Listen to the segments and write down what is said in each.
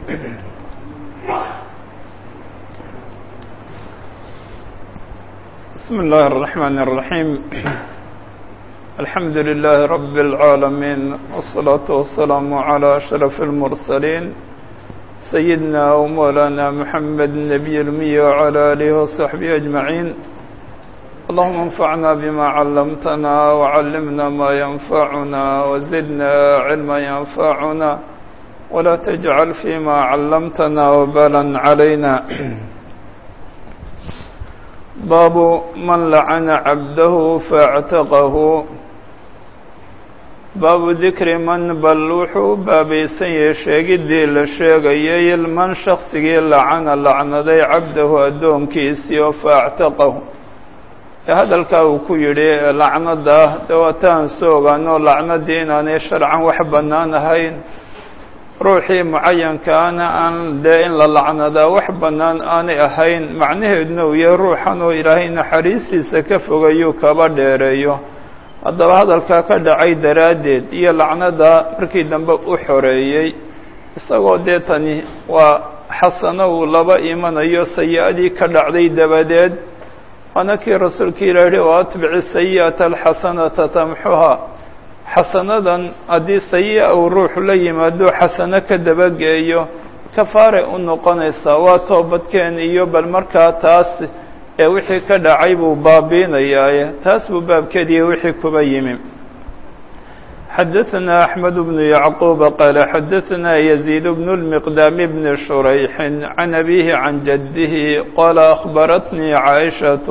بسم الله الرحمن الرحيم الحمد لله رب العالمين والصلاة والسلام على أشرف المرسلين سيدنا ومولانا محمد النبي الأمي وعلى آله وصحبه أجمعين اللهم انفعنا بما علمتنا وعلمنا ما ينفعنا وزدنا علما ينفعنا ولا تجعل فيما علمتنا وبالا علينا باب من لعن عبده فاعتقه baabu dikri man bal wuxuu u baabaysan yahay sheegiddii la sheegayay man shaksigii lacana lacnaday cabdahu addoonkiisii oo faactaqahu ee hadalkaa uu ku yidhi lacnada dawataan soo ogaano lacnadii inaanay sharcan wax bannaan ahayn ruuxii mucayankaana aan dee in la lacnadaa wax bannaan aanay ahayn macnaheeduna uu yahay ruuxan oo ilaahay naxariistiisa ka fogayuu kaba dheereeyo haddaba hadalkaa ka dhacay daraaddeed iyo lacnada markii dambe u xoreeyey isagoo dee tani waa xasano uu laba imanayo sayi-adii ka dhacday dabadeed waana kii rasuulka ilah yihi oo atbici sayi'ata alxasanata tamxuha xasanadan haddii sayi-a uu ruuxu la yimaado xasano ka dabageeyo kafaaray u noqonaysaa waa toobadkeen iyo bal markaa taas ee wixii ka dhacay buu baabiinayaaye taas buu baabkeediiy wixii kuba yimi xadaثna أحmed بن يعquب qال xadaثna يزيد بن المqdام بن شhurayح عن أbيه عan jadه qال أخbaratnii caaشhaة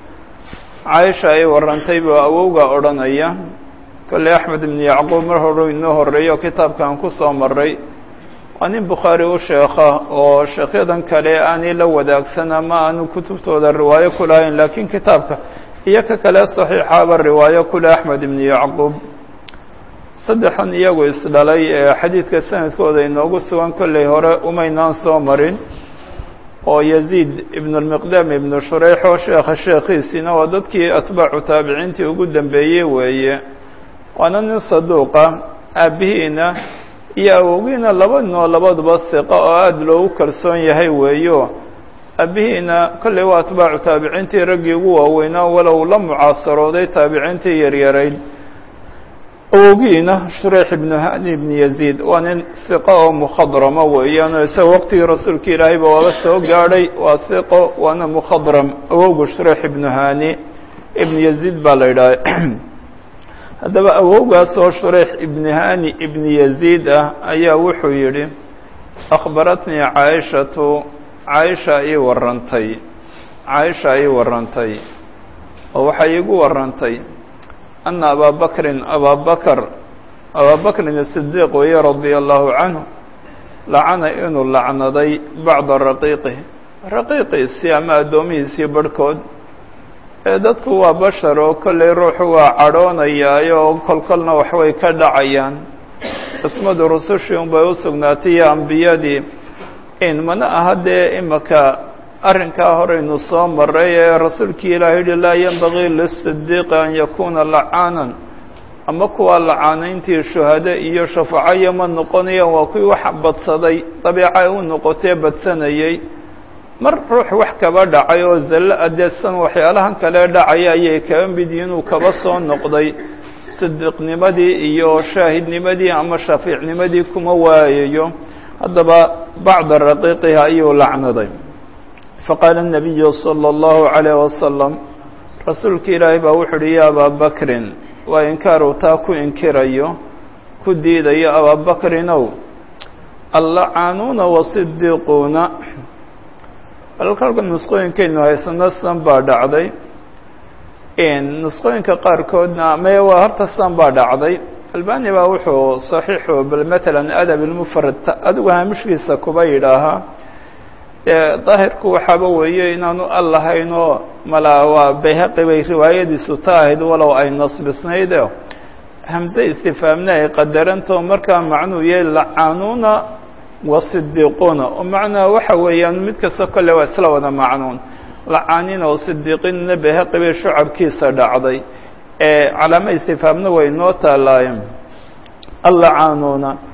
caaشha ay warantay buu awowga odhanaya kolley أحmed بن يعquب mar horu inoo horeeyo kitaabkan kusoo maray waa nin bukhaari u sheekha oo sheekhyadan kale aanay la wadaagsan ama aanu kutubtooda riwaayo ku lahayn laakiin kitaabka iyo ka kale saxiixaaba riwaayo kule axmed ibnu yacquub saddexan iyagu isdhalay ee xadiidka sanadkooda inoogu sugan kolley hore umaynaan soo marin oo yaziid ibnu lmiqdaam ibnu shureyx oo sheekha sheekhiisiina waa dadkii atbaacu taabiciintii ugu dambeeyey weeye waana nin saduuqa aabihiina iyo awowgiina laba ninoo labaduba hiqa oo aada loogu kalsoon yahay weeyo aabihiina kolley waa atbaacu taabiciintii raggii ugu waaweynaa walow la mucaasarooday taabiciintii yaryarayd awowgiina shureyx ibnu hani ibnu yaziid waa nin hiqo oo mukhadrama weeyaano isaga waqtigii rasuulka ilaahayba waaba soo gaadhay waa hiqo waana mukhadram awowgu shureyx ibnu hani ibnu yaziid baa la yidhaha haddaba awowgaas oo shureyx ibni hani ibni yaziid ah ayaa wuxuu yidhi akhbaratnii caaishatu caaisha ii warantay caaisha ii warantay oo waxay iigu warantay ana abaa bakrin abaa bakr abaa bakrin asidiiq weye radia allahu canhu lacana inuu lacnaday bacda raqiiqih raqiiqiisii ama addoomihiisii barhkood ee dadku waa bashar oo kolley ruuxu waa cadhoonayaayo oo kolkolna waxbay ka dhacayaan cismadu rusushii unbay u sugnaatay iyo ambiyadii in mana aha dee imaka arrinkaa horeynu soo maray ee rasuulkii ilaah yihi laa yenbagii lisidiiqi an yakuuna lacaanan ama kuwaa lacaanayntii shuhade iyo shafaacayo ma noqonayaan waa kuwii wax badsaday dabiica ay u noqotee badsanayay mar ruux wax kaba dhacay oo zallo adeedsan waxyaalahan kale dhacaya ayay kaba mid yihiin uu kaba soo noqday sidiiqnimadii iyo shaahidnimadii ama shafiicnimadii kuma waayayo haddaba bacda raqiiqiha ayuu lacnaday faqaala الnabiyu salى اllahu عalayh wasalam rasuulka ilaahay baa wuxu uhi ya abaa bakrin waa inkaaru taa ku inkirayo ku diidayo abaa bakrinow allacaanuuna wasidiiquuna alkalka nusqooyinkaynu haysano san baa dhacday nusqooyinka qaarkoodna maya waa horta san baa dhacday albani baa wuxuu saxiixu bal matalan adab ilmufrad adigu haamishkiisa kuba yidhaahaa daahirku waxaaba weeye inaanu al lahayn oo malaa waa bayhaqi bay riwaayadiisu ta ahayd walow ay nasbisnayde hamse istifaamna ay qadarantao markaa macnuu yahay lacaanuuna wasidiiquuna oo macnaa waxa weeyaan mid kasta kolle waa isla wada macnuun lacaanina oo sidiiqinna bayhaqi bay shucabkiisa dhacday ee calaamo istifaamna way noo taalaayeen allacaanuuna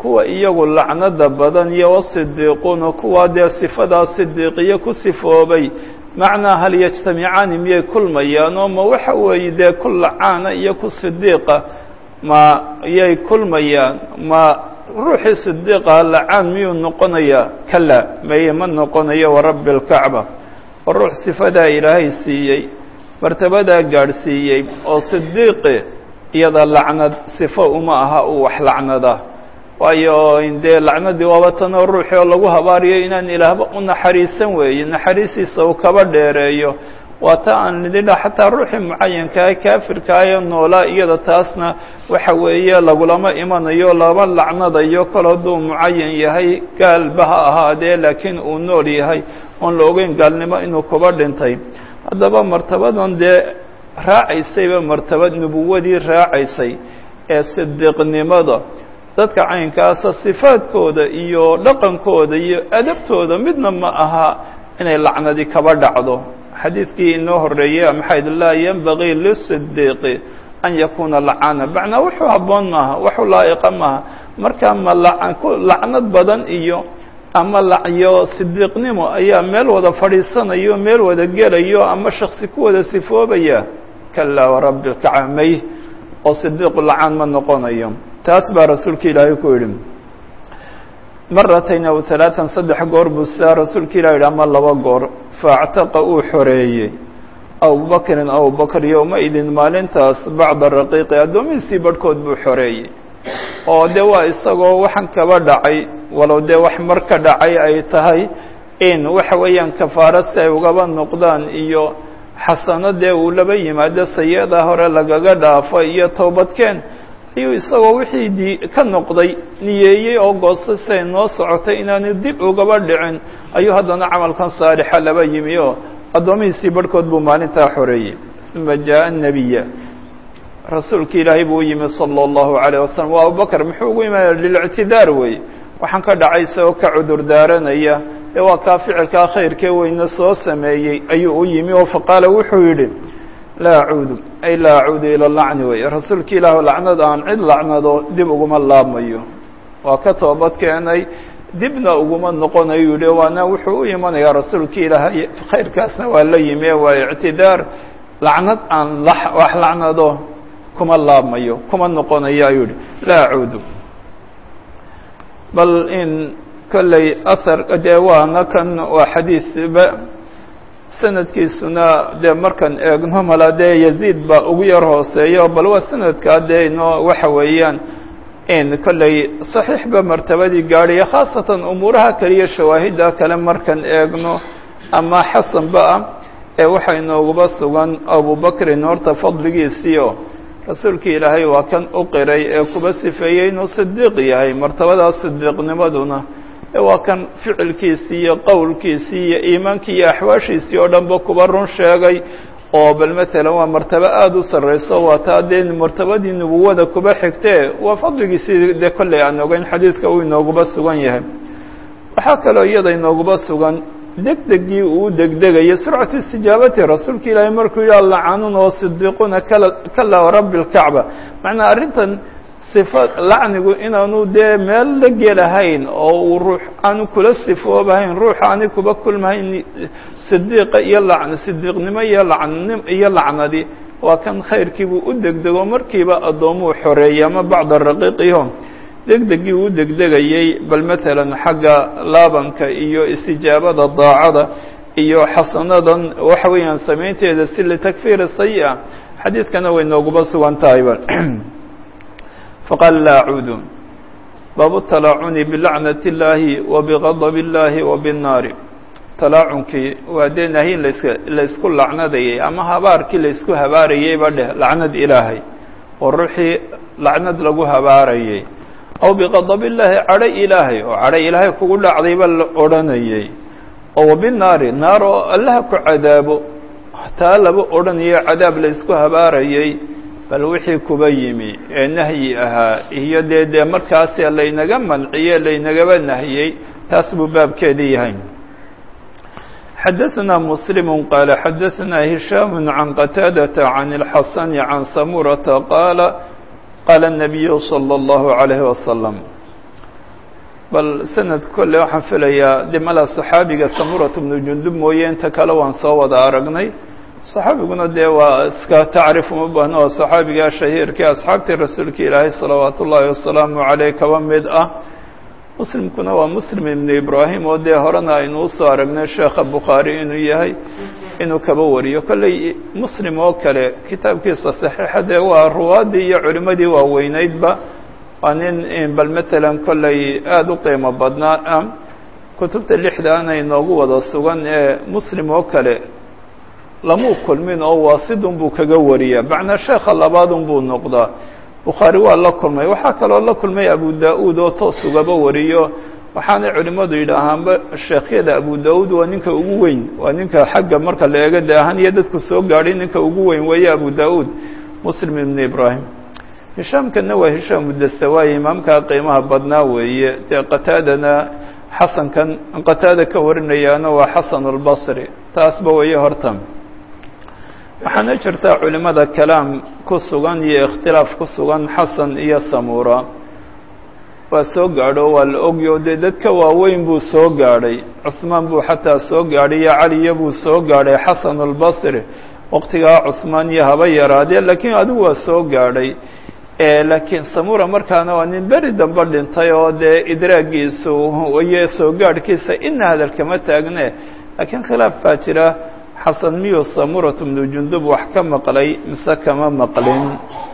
kuwa iyagu lacnada badan iyo wasidiiquuna kuwaa dee sifadaa sidiiqiyo ku sifoobay macnaa hal yajtamicaani miyay kulmayaan oo ma waxa weeye dee ku lacaana iyo ku sidiiqa ma yay kulmayaan ma ruuxii sidiiqa lacaan miyuu noqonayaa kala maye ma noqonayo warabbi اlkacba oo ruux sifadaa ilaahay siiyey martabadaa gaadhsiiyey oo sidiiqi iyada lacnad sifo uma aha uu wax lacnada waayo dee lacnadii waaba tanoo ruuxii oo lagu habaariyo inaan ilaahba u naxariisan weeye naxariistiisa uu kaba dheereeyo waa ta aan nididha xataa ruuxii mucayankaah kaafirkaayo noolaa iyada taasna waxa weeye lagulama imanayo lama lacnadayo kol hadduu mucayan yahay gaalba ha ahaadee laakiin uu nool yahay oon la ogeyn gaalnimo inuu kuba dhintay haddaba martabadan dee raacaysayba martabad nubuwadii raacaysay ee sidiiqnimada dadka caynkaasa sifaadkooda iyo dhaqankooda iyo adabtooda midna ma aha inay lacnadi kaba dhacdo xadiidkii inoo horeeyey maxayd laa yenbagii lisidiiqi an yakuuna lacana macnaa wuxuu habboon maaha waxu laa'iqa maaha marka ma lacnad badan iyo ama lacyo sidiiqnimo ayaa meel wada fadhiisanayo meel wada gelayo ama shaksi ku wada sifoobaya kalaa warabbi lkacamay oo sidiiqu lacaan ma noqonayo taas baa rasuulka ilaahay ku yidhi maratayn aw halaatan saddex goor buu sidaa rasuulka ilah yidhi ama laba goor faactaqa uu xoreeyey abubakrin abubakr yowma-idin maalintaas bacda raqiiqi addoomihiisii barhkood buu xoreeyey oo dee waa isagoo waxaan kaba dhacay walow dee wax mar ka dhacay ay tahay in waxa weeyaan kafaaro si ay ugaba noqdaan iyo xasano dee uu laba yimaado sayada hore lagaga dhaafo iyo toobadkeen ayuu isagoo wixii di ka noqday niyeeyey oo goostay siay noo socotay inaanu dib ugaba dhicin ayuu haddana camalkan saalixa laba yimi oo addoomihiisii barhkood buu maalintaa xoreeyey uma jaaءa الnabiya rasuulka ilaahay buu u yimi salى الlahu عalيه wasalam waa abubakr muxuu ugu imaanaya lilictidaar wey waxaan ka dhacay isagoo ka cudur daaranaya ee waa kaa ficilkaa khayrkee weyne soo sameeyey ayuu u yimi oo faqaala wuxuu yidhi laa acuudu ay laa acuudu ila lacni wey rasuulka ilaah lacnad aan cid lacnado dib uguma laabmayo waa ka toobad keenay dibna uguma noqonayo yihi waana wuxuu u imanayaa rasuulka ilaahay khayrkaasna waa la yimi waa ictidaar lacnad aan wax lacnado kuma laabmayo kuma noqonayo ayuu yihi laa acuudu bal in kolley ahar dee waana kan waa xadiisba sanadkiisuna dee markaan eegno mala dee yaziid baa ugu yar hooseeyo bal waa sanadkaa dee inoo waxa weeyaan in kolley saxiixba martabadii gaadhaya khaasatan umuuraha kaliya shawaahidda kale markaan eegno ama xasanba ah ee waxaa inooguba sugan abubakrin horta fadligiisiio rasuulka ilaahay waa kan u qiray ee kuba sifeeyey inuu sidiiq yahay martabadaas sidiiqnimaduna waa kan ficilkiisii iyo qowlkiisii iyo iimaankii iyo axwaashiisii oo dhanba kuba run sheegay oo bal matalan waa martabo aada u sarreyso waa taa dee martabadii nubuwada kuba xigtee waa fadligiisii dee kolley aan ogeyn xadiidka uu inooguba sugan yahay waxaa kaloo iyada inooguba sugan degdegii uu degdegayay surcatu istijaabati rasuulka ilaahay markuu yihi allacanuun oo sidiiquuna kala kala rabbi lkacba macnaa arrintan sifa lacnigu inaanu dee meel la gelahayn oo uu ruux aanu kula sifoobahayn ruux aani kuba kulmahayn sidiiqa iyo lacn sidiiqnimo iyo lacnim iyo lacnadi waa kan khayrkiibuu u degdego markiiba addoomuhu xoreeyay ama bacda raqiiqiho degdegii uu degdegayey bal matalan xagga laabanka iyo istijaabada daacada iyo xasanadan waxa weeyaan samaynteeda si litakfiiri sayi-a xadiidkana way nooguba sugan tahayba faqaala laa acuudu baabu talaacuni bilacnati اllaahi wa bigadab اllaahi wa binnaari talaacunkii waa dee nahyin laska laysku lacnadayay ama habaarkii laysku habaarayeyba dheh lacnad ilaahay oo ruuxii lacnad lagu habaarayay aw biqadab illaahi cadho ilaahay oo cadho ilaahay kugu dhacdayba la odhanayay oo wabinaari naar oo allaha ku cadaabo taa laba odhanayo cadaab laysku habaarayay bal wixii kuba yimi ee nahyi ahaa iyo dee dee markaasi laynaga manciye laynagaba nahiyey taas buu baabkeedii yahay xadaثna mslim qaala xadaثna hishaam can qataadaةa can اlxasan can samurata qaala qaala الnabiyu slى اllahu عalayhi wasalam bal sanad kolle waxaan filayaa de mala saxaabiga samurat bnu jundub mooye inta kale waan soo wada aragnay saxaabiguna dee waa iska tacriif uma baahno waa saxaabiga shahiirkii asxaabtii rasuulka ilaahay salawaat ullaahi wasalaamu caleyh kaba mid ah muslimkuna waa muslim ibnu ibraahim oo dee horena aynu usoo aragnay sheekha bukhaari inuu yahay inuu kaba wariyo kolley muslim oo kale kitaabkiisa saxiixa dee waa ruwaaddii iyo culimmadii waaweyneydba waa nin bal matalan kolley aada u qiimo badnaa ah kutubta lixdaana inoogu wada sugan ee muslim oo kale lamuu kulmin oo waasidun buu kaga wariyaa macnaa sheekha labaadun buu noqdaa bukhaari waa la kulmay waxaa kaloo la kulmay abu da-uud oo toos ugaba wariyo waxaanay culimmadu yidhaahaanba sheekhyada abu da-uud waa ninka ugu weyn waa ninka xagga marka la eego de ahaan iyo dadku soo gaadhay ninka ugu weyn weeye abu da-uud muslim ibnu ibraahim hishaamkana waa hishaam udastawaaye imaamkaa qiimaha badnaa weeye dee qataadana xasankan qataada ka warinayaana waa xasan albasri taasba weeye horta waxaana jirtaa culimada kalaam ku sugan iyo ikhtilaaf ku sugan xasan iyo samuura waa soo gaadho waa la ogyo dee dadka waaweyn buu soo gaadhay cusmaan buu xataa soo gaadhay iyo caliya buu soo gaadhay xasan albasri waqtigaa cusmaan iyo haba yaraadee laakiin adigu waa soo gaadhay laakiin samura markaana waa nin beri dambe dhintay oo dee idraagiisu iyo soo gaadhkiisa ina hadalkama taagne laakiin khilaaf baa jira xasan miyuu samuratu bnu jundub wax ka maqlay mise kama maqlin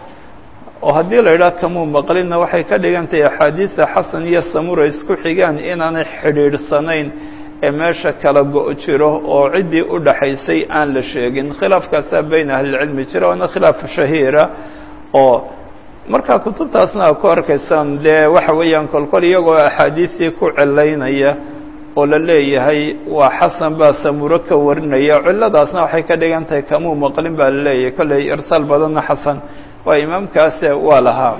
oo haddii la yidhaha kamuu maqlinna waxay ka dhigan tahay axaadiista xasan iyo samura isku xigaan inaanay xidhiidhsanayn ee meesha kala go- jiro oo ciddii u dhaxaysay aan la sheegin khilaafkaasaa beyn ahlilcilmi jira waana khilaaf shahiira oo markaa kutubtaasna a ku arkaysaan dee waxa weeyaan kolkol iyagoo axaadiistii ku cilaynaya oo la leeyahay waa xasan baa samuro ka warinaya cilladaasna waxay ka dhigan tahay kamuu maqlin baa la leeyahay kolley irsaal badanna xasan waa imaamkaase waa lahaa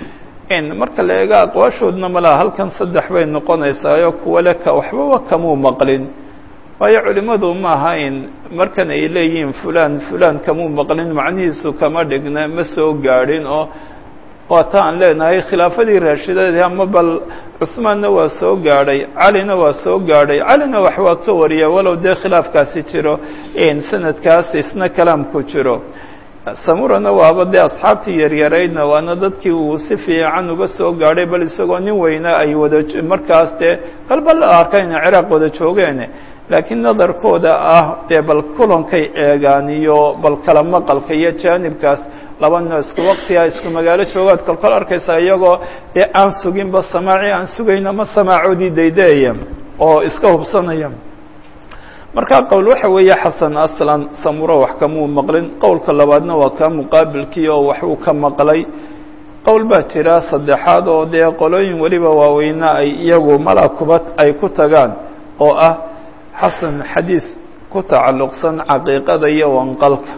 marka la eego aqwaashoodna malaha halkan saddex bay noqonaysaayo kuwa le ka waxbaba kamuu maqlin waayo culimmadu ma aha in markan ay leeyihiin fulaan fulaan kamuu maqlin macnihiisu kama dhigna ma soo gaadhin oo waata aan leenahay khilaafadii raashidadeed ama bal cusmaanna waa soo gaadhay calina waa soo gaadhay calina wax waa ka wariya walow dee khilaafkaasi jiro sanadkaas isna kalaamku jiro samurana waaba dee asxaabtii yaryaraydna waana dadkii uu si fiican uga soo gaadhay bal isagoo nin weyna ay wada markaas dee qalba la arka ina ciraaq wada joogeen laakiin nadarkooda ah dee bal kulankay eegaan iyo bal kala maqalka iyo jaanibkaas laba noo isku waktiga isku magaalo joogaad kolkol arkaysaa iyagoo dee aan suginba samaaci aan sugayn ama samaacoodii daydeeya oo iska hubsanaya markaa qowl waxa weeye xasan aslan samuro wax kamuu maqlin qowlka labaadna waa kaa muqaabilkii oo wax uu ka maqlay qowl baa jira saddexaad oo dee qolooyin weliba waaweyna ay iyagu mala kubad ay ku tagaan oo ah xasan xadiis ku tacalluqsan caqiiqada iyo wanqalka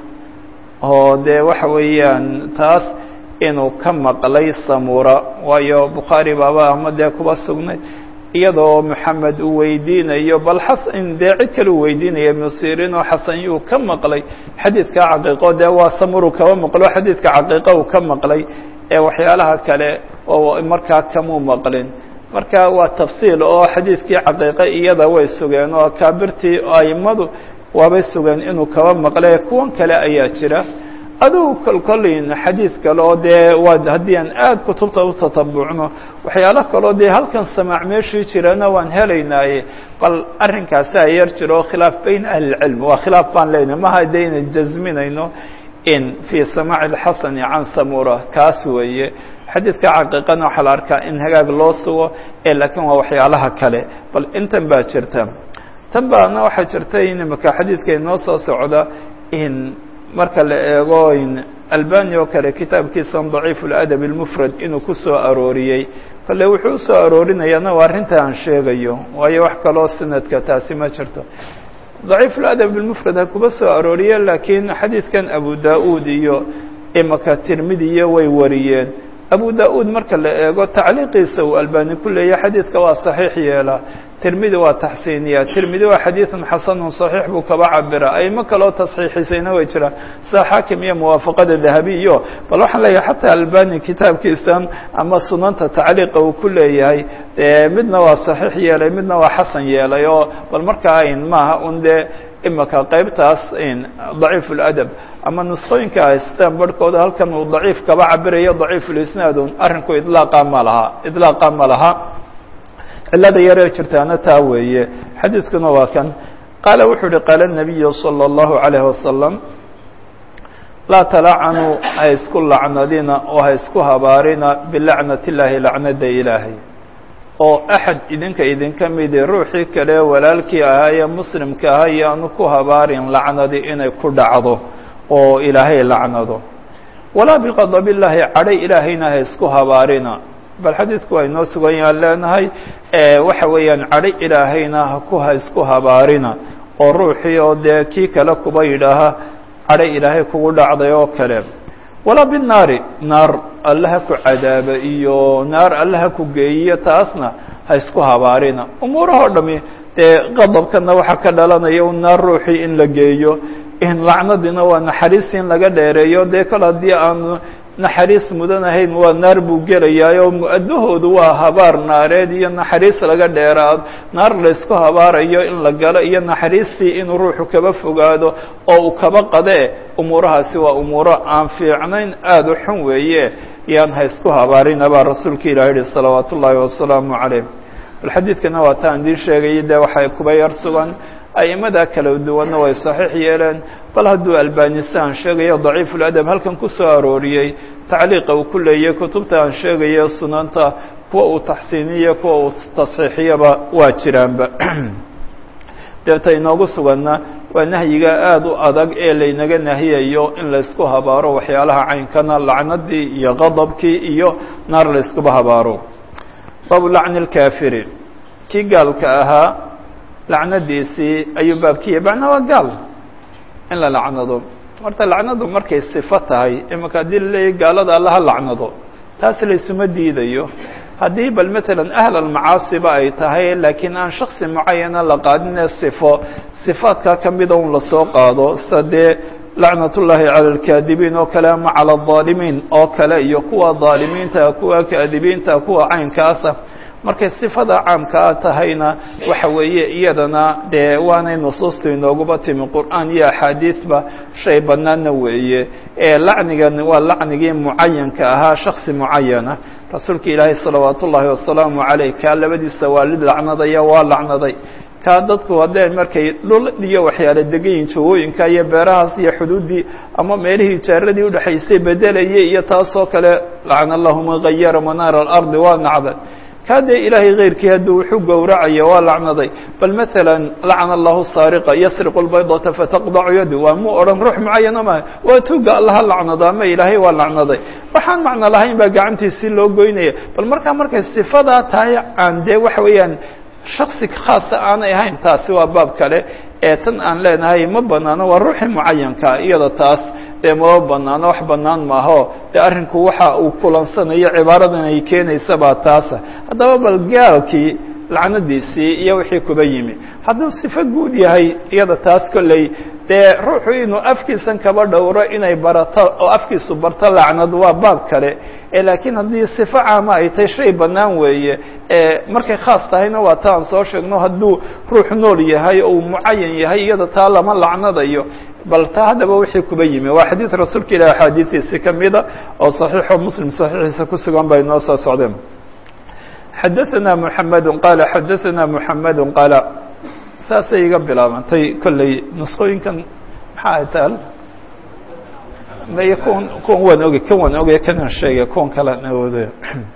oo dee waxa weeyaan taas inuu ka maqlay samura waayo bukhaari baaba ama dee kuba sugnay iyadoo moxamed uu weydiinayo bal xasan dee cid kale uu weydiinaya musirin oo xasan yuu ka maqlay xadiidka caqiiqo dee waa samuru kaba maqlo xadiidka caqiiqo uu ka maqlay ee waxyaalaha kale oo markaa kamuu maqlin marka waa tafsiil oo xadiidkii caqiiqo iyada way sugeen oo akaabirtii aimadu waabay sugeen inuu kaba maqlay kuwan kale ayaa jira adigu kolkolin xadiid kale oo dee waa haddii aan aada kutubta u tatabucno waxyaalo kaleo dee halkan samaac meeshii jirana waan helaynaaye bal arrinkaasaa yar jiro khilaaf beyn ahlilcilm waa khilaaf baan leynahy maha dayna jasminayno in fii samaaci اlxasani can samura kaas weeye xadiidka caqiiqana waxaa la arkaa in hagaag loo sugo ee laakiin waa waxyaalaha kale bal intan baa jirta tan baana waxaa jirta in imaka xadiidka inoo soo socda in marka la eego in albani oo kale kitaabkiisan daciif اladab اlmufrad inuu ku soo arooriyey kale wuxuu usoo aroorinayaana waa arrinta aan sheegayo waayo wax kaloo sanadka taasi ma jirto daciif اladab اlmufrad ha kuba soo arooriye laakiin xadiidkan abu da-uud iyo imaka tirmidiyo way wariyeen abu da-uud marka la eego tacliiqiisa uu albani ku leeyahay xadiidka waa saxiix yeelaa tirmidi waa taxsiiniya tirmidi waa xadiidun xasanun صaxiix buu kaba cabira aymo kaloo tasxiixisayna way jiraan sida xaakim iyo muwaafaqada dahabi iyo bal waxaan leeyahay xataa albani kitaabkiisan ama sunanta tacliiqa uu ku leeyahay midna waa صaxiix yeelay midna waa xasan yeelay oo bal markaa ayn maaha un dee imaka qeybtaas daciif اladab ama nusqooyinka haystaan barhkooda halkan uu daciif kaba cabirayo daciif ulisnaadun arrinku idlaaqa ma laha idlaaqa ma laha cilada yaree jirtaana taa weeye xadiidkuna waa kan qaala wuxuu uhi qaala الnabiyu salى الlahu عalayه wasalam laa talaacanuu ha isku lacnadina oo ha isku habaarina bilacnat اllaahi lacnada ilaahay oo axad idinka idinka midi ruuxii kale walaalkii ahaa ee muslimka ahaa yaanu ku habaarin lacnadi inay ku dhacdo oo ilaahay lacnado walaa biqadab illaahi cadhay ilaahayna ha isku habaarina bal xadiidku waa inoo sugan yaan leenahay waxa weeyaan cadhay ilaahayna haku ha isku habaarina oo ruuxii oo dee kii kale kuba yidhaaha cadhay ilaahay kugu dhacday oo kale walaa binaari naar alle ha ku cadaaba iyo naar alle ha ku geeyiyo taasna ha isku habaarina umuurahoo dhami dee qadabkana waxaa ka dhalanaya un naar ruuxii in la geeyo in lacnadiina waa naxariis in laga dheereeyo dee kale haddii aanu naxariis mudan ahayn waa naar buu gelayaayoo mu-adahoodu waa habaar naareed iyo naxariis laga dheeraad naar laysku habaarayo in la galo iyo naxariistii inuu ruuxu kaba fogaado oo uu kaba qadee umuurahaasi waa umuuro aan fiicnayn aada u xun weeye yaan ha isku habaarina baa rasuulka ilah yihi salawaat ullaahi wasalaamu calayh bal xadiidkana waa taan idiin sheegayay dee waxay kuba yar sugan aimada kala duwanna way saxiix yeeleen bal hadduu albanisa aan sheegayo daciif uladab halkan ku soo arooriyey tacliiqa uu ku leeyay kutubta aan sheegayo sunanta kuwa uu taxsiiniyo kuwa uu tasxiixiyaba waa jiraanba deeta inoogu suganna waa nahyiga aada u adag ee laynaga nahiyayo in laysku habaaro waxyaalaha caynkana lacnadii iyo qadabkii iyo naar layskuba habaaro baabu lacni اlkafiri kii gaalka ahaa lacnadiisii ayuu baabkiya macnaa waa gaal in la lacnado horta lacnadu markay sifo tahay imaka haddii laleeyahy gaalada allaha lacnado taas laysuma diidayo haddii bal matalan ahl almacaasiba ay tahay laakiin aan shaksi mucayana la qaadinee sifo sifaadkaa kamida un lasoo qaado sida dee lacnat ullaahi cala alkaadibiin oo kale ama cala aldaalimiin oo kale iyo kuwa daalimiinta kuwa kaadibiinta kuwa caynkaasa markay sifada caamkaa tahayna waxa weeye iyadana dee waanay nusuustu inooguba timi qur'aan iyo axaadiidba shay banaana weeye ee lacnigan waa lacnigii mucayanka ahaa shaksi mucayana rasuulka ilaahay salawaat ullaahi wasalaamu caleyh kaa labadiisa waalid lacnadaya waa lacnaday kaa dadku haddee markay dhul iyo waxyaala degayiin jawooyinka iyo beerahaas iyo xuduuddii ama meelihii jaaradii udhexaysay bedelayay iyo taasoo kale lacna allahu man gayara manaara alardi waa nacda kaa dee ilaahay keyrkii hadduu wuxuu gowracaya waa lacnaday bal maala lacna allahu saariqa yasriqu lbaydata fataqdacu yadu waa mu odhan ruux mucayana maaha waa tuga allaha lacnado ama ilaahay waa lacnaday waxaan macno lahayn baa gacantiisii loo goynaya bal markaa markay sifadaa tahay aan dee waxa weeyaan shaksi khaasa aanay ahayn taasi waa baab kale ee tan aan leenahay ma banaano waa ruuxii mucayankaa iyada taas dee maba banaano wax banaan maaho dee arrinku waxa uu kulansanayo cibaaradan ay keenaysa baa taasa haddaba bal gaalkii lacnadiisii iyo wixii kuba yimi hadduu sifo guud yahay iyada taas kolley dee ruuxu inuu afkiisan kaba dhowro inay barato oo afkiisu barto lacnad waa baab kale laakiin haddii sifo caama ay tahay shay bannaan weeye markay khaas tahayna waa ta aan soo sheegno hadduu ruux nool yahay oo uu mucayan yahay iyada taa lama lacnadayo bal taa haddaba wixii kuba yimi waa xadiid rasuulka ilahi axaadiidiisi kamida oo صaxiixo muslim saxiixiisa ku sugan bay noo soo socdeen xadaثana mحamed qaala xadaثana mحamed qaala saasay iga bilaabantay kolley nusqooyinkan maxaa taal may kuwan kuwan waan ogey kan waan ogey kanaan sheegay kuwan kalaan awooday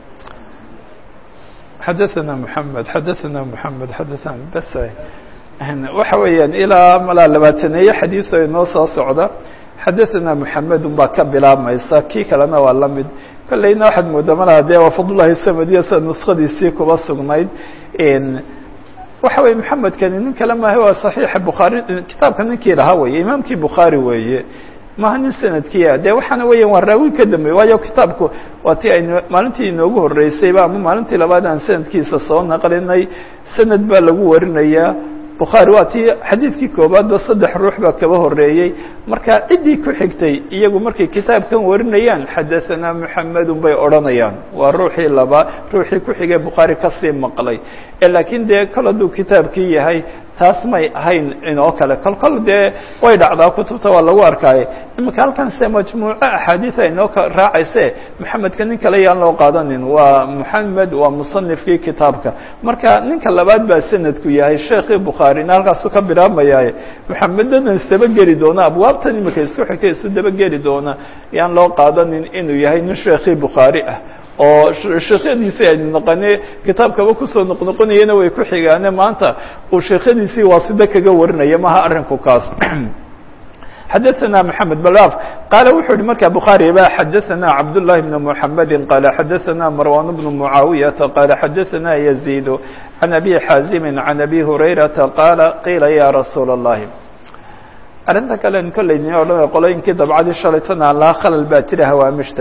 xadaثana mحamed xadaثana mحamed xadaثana bas waxa weeyaan ilaa malaa labaataneeye xadiiثo inoo soo socda xadaثana mحamedun baa ka bilaabmaysa kii kalena waa la mid kolleyna waxaad moodaa malaa dee waa fadlullahi samadiya sida nuskadiisii kuba sugnayd waxa weye maxamedkani nin kale maaha waa صaxiixa bukhaari kitaabka ninkii lahaa weeye imaamkii bukhaari weeye maha nin sanadkiia dee waxaana weeyaan waa raawi ka dambeey waayo kitaabku waa ti aynu maalintii inoogu horreysayba ama maalintii labaad aan sanadkiisa soo naqlinay sanad baa lagu warinayaa bukhaari waa tii xadiidkii koobaadba saddex ruux baa kaba horreeyey marka ciddii ku xigtay iyagu markay kitaabkan warinayaan xadahanaa muxamedun bay odhanayaan waa ruuxii laba ruuxii ku xigay bukhaari kasii maqlay laakiin dee kol hadduu kitaabkii yahay taas may ahayn inoo kale kol kol dee way dhacdaa kutubta waa lagu arkaaye iminka halkan se majmuuco axaadiida inoo raacayse maxamedka nin kale yaan loo qaadanin waa moxamed waa musanifkii kitaabka marka ninka labaad baa sanadku yahay sheekii bukhaarina halkaasu ka bilaabmayaaye moxamedadan isdabageli doona abwaabtan iminka isku xigtay isu dabageli doona yaan loo qaadanin inuu yahay nin sheekii bukhaari ah oo sheekhadiisii aynu naqane kitaabkaba kusoo noqnoqonayana way ku xigaane maanta uu sheekhadiisii waasida kaga warinaya maha arrinku kaas xadaثna mحamed balaf qaala wuxuu yihi marka bukhaari ba xadaثna cabdالlahi بn mحamedi qaala xadaثna marwan bn mucaawiyaةa qaala xadaثna yaزيid can abi xaazimi can abi hurayrata qaala qiila ya rasuula الlahi arrinta kalen kolley ni odhan qolooyinkii dabcadii shalaytana laa khalal baa jira hawaamishta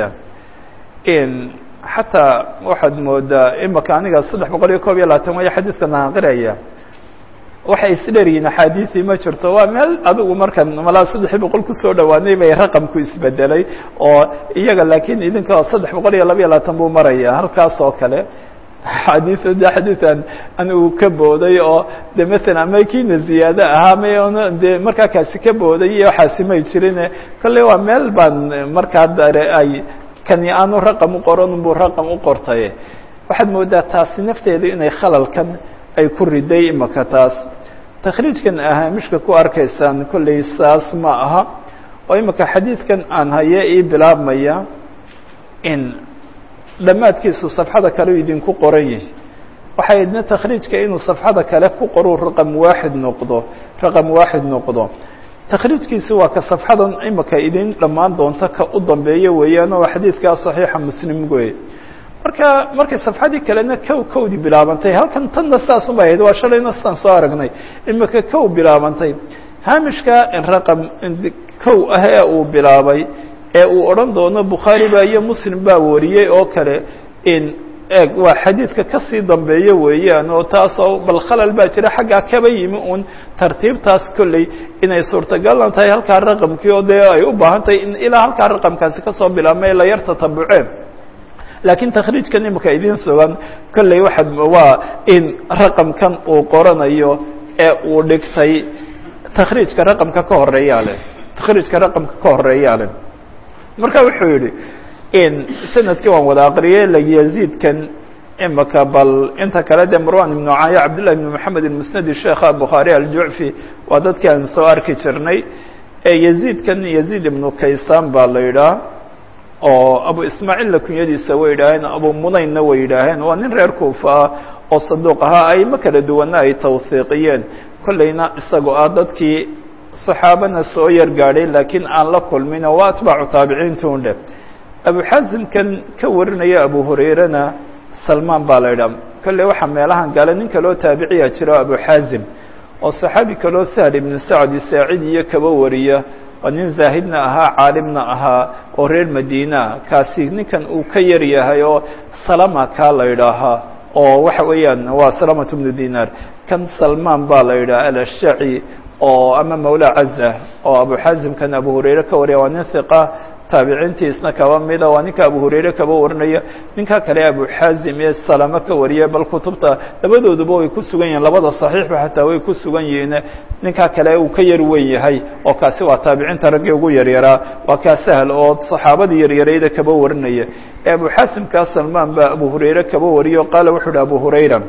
xataa waxaad moodaa imaka aniga saddex boqol iyo koob iyo labaatan waya xadiidkan aan qiraya waxay isdheryihiin axaadiisii ma jirto waa meel adigu markan malaa saddex boqol kusoo dhawaanay bay raqamku isbedelay oo iyaga laakiin idinka saddex boqol iyo laba iyo labaatan buu maraya halkaas oo kale xadiis de xadiian anigu ka booday oo de masalan ama kiina ziyaado ahaa may de markaa kaasi ka booday iyo waxaasi may jirin kolley waa meel baan markaa dare ay kani aanu raqam u qoran buu raqam u qortay waxaad moodaa taasi nafteedu inay khalalkan ay ku riday imaka taas takhriijkan ahaamishka ku arkaysaan kolley saas ma aha oo imaka xadiidkan aan haye ii bilaabmaya in dhammaadkiisu safxada kale u idinku qoran yihi waxay idna takhriijka inuu safxada kale ku qoru raqam waaxid noqdo raqam waaxid noqdo takhriijkiisi waa ka safxadan imika idin dhammaan doonta ka u dambeeya weeyaan oo xadiidkaa saxiixa muslim wey marka markay safxadii kalena kow kowdii bilaabantay halkan tanna saas uma ahayd waa shalayna sidaan soo aragnay imika kow bilaabantay haamishka raqam kow ah ee uu bilaabay ee uu odhan doono bukhaari baa iyo muslim baa wariyey oo kale in eeg waa xadiidka kasii dambeeya weeyaan oo taasoo bal khalal baa jira xaggaa kaba yimi uun tartiibtaas kolley inay suurtagalan tahay halkaa raqamkii oo dee ay u baahan tahay in ilaa halkaa raqamkaasi kasoo bilaabmay la yar tatabuceen laakiin takhriijkan imika idiin sugan kolley waxaad waa in raqamkan uu qoranayo ee uu dhigtay takhriijka raqamka ka horeeyaa leh takhriijka raqamka ka horeeyaa leh marka wuxuu yihi in sanadkii waan wada aqriyey layaziidkan imika bal inta kale dee marwan ibnu caya cabdillah ibn moxamed musnadi sheekha bukhaari aljucfi waa dadkii aan soo arki jirnay yaziidkan yaziid ibnu kaysaan baa la yidhaah oo abu ismaaciilla kunyadiisa way yidhaaheen abu munaynna way yidhaaheen waa nin reer kuufa ah oo saduuq ahaa ayma kala duwanna ay tawhiiqiyeen kolleyna isagoo ah dadkii saxaabana soo yar gaadhay laakiin aan la kulmin oo waa atbaacu taabiciintuun dheh abu xaasimkan ka warinaya abu hurayrena salmaan baa la yidhaha kolley waxaa meelahan gale nin kaloo taabiciya jiro abu xaazim oo saxaabi kaloo sahl ibnu sacdi saacid iyo kaba wariya oo nin zaahidna ahaa caalimna ahaa oo reer madiina kaasi ninkan uu ka yar yahay oo salama kaa la yidhaahaa oo waxa weeyaan waa salamatu bnu dinaar kan salmaan baa la yidhaha alashaci oo ama mawla caza oo abu xaazimkan abu hurayre ka wariya waa nin hiqa taabiciintiisna kaba mida waa ninka abu hurayre kaba warinaya ninka kale abu xaazim ee salamo ka wariya bal kutubta labadooduba way ku sugan yihiin labada saxiixba xataa way ku sugan yihiin ninka kale uu ka yar weyn yahay oo kaasi waa taabiciinta raggii ugu yaryaraa waa kaa sahl oo saxaabadii yaryarayda kaba warinaya ee abu xaasimkaa salmaan baa abu hurayre kaba wariya o qaala wuxuu uhi abu hurayra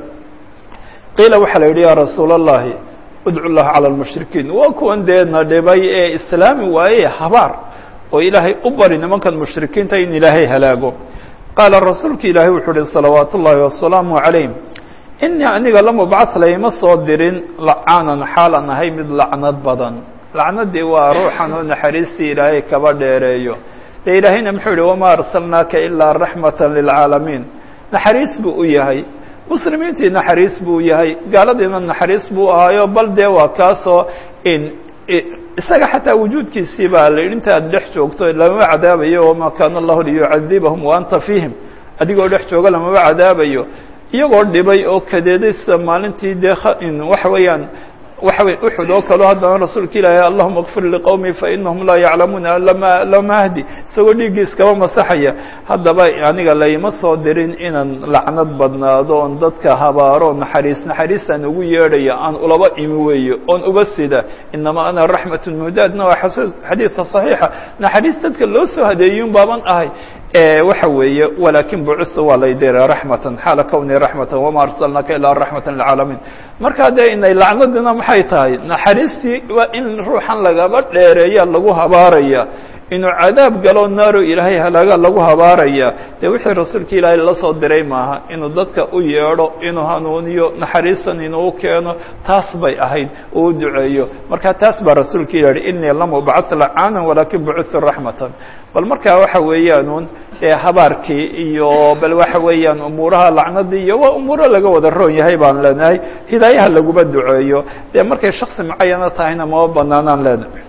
qiila waxaa la yidhi yaa rasuula allahi udcu llaha cala lmushrikiin waa kuwan dee na dhibay ee islaami waaye habaar oo ilaahay u bari nimankan mushrikiinta in ilaahay halaago qaala rasuulka ilaahay wuxuu uhi salawaat ullaahi wasalaamu calayh inii aniga lam ubcad layma soo dirin lacaanan xaalan ahay mid lacnad badan lacnadii waa ruuxan oo naxariistii ilaahay kaba dheereeyo dee ilaahayna muxuu yihi wamaa arsalnaaka ilaa raxmata lilcaalamiin naxariis buu u yahay muslimiintii naxariis buu yahay gaaladiina naxariis buu ahaayo bal dee waa kaasoo in isaga xataa wujuudkiisii baa la yidhi inta aad dhex joogto lamama cadaabayo wamaa kaana allahu liyucadibahum wa anta fiihim adigoo dhex jooga lamama cadaabayo iyagoo dhibay oo kadeeday sida maalintii dee waxa weeyaan waxa wey uxud oo kaleo haddana rasuulka ilaahay allahuma kfir liqowmi fainahum laa yaclamuuna lama lama ahdi isagoo dhiiggii iskaba masaxaya haddaba aniga layma soo dirin inaan lacnad badnaado oon dadka habaaro naxariis naxariistaan ugu yeedhaya aan ulaba imi weeyo oon uga sida inamaa ana raxmatun mudaadna waa xadiidka صaxiixa naxariis dadka loo soo hadeeyun baaban ahay waxa weeye walakin bucisa waa laydira raxmatan xaala kowni raxmatan wama arsalnaaka ilaa raxmata lilcaalamiin markaa dee inay lacnadina maxay tahay naxariistii waa in ruuxan lagaba dheereeya lagu habaaraya inuu cadaab galo naaro ilaahay halaaga lagu habaaraya dee wixii rasuulka ilaahay la soo diray maaha inuu dadka u yeedho inuu hanuuniyo naxariistan inuu keeno taas bay ahayd uu u duceeyo marka taas baa rasuulka ilah yihi inii lam ubcad lacaanan walakin bucitu raxmatan bal markaa waxa weeyaanuun dee habaarkii iyo bal waxa weeyaan umuuraha lacnadii iyo waa umuuro laga wada roon yahay baan leenahay hidaayaha laguma duceeyo dee markay shaksi macayana tahayna mama banaanaan leenahay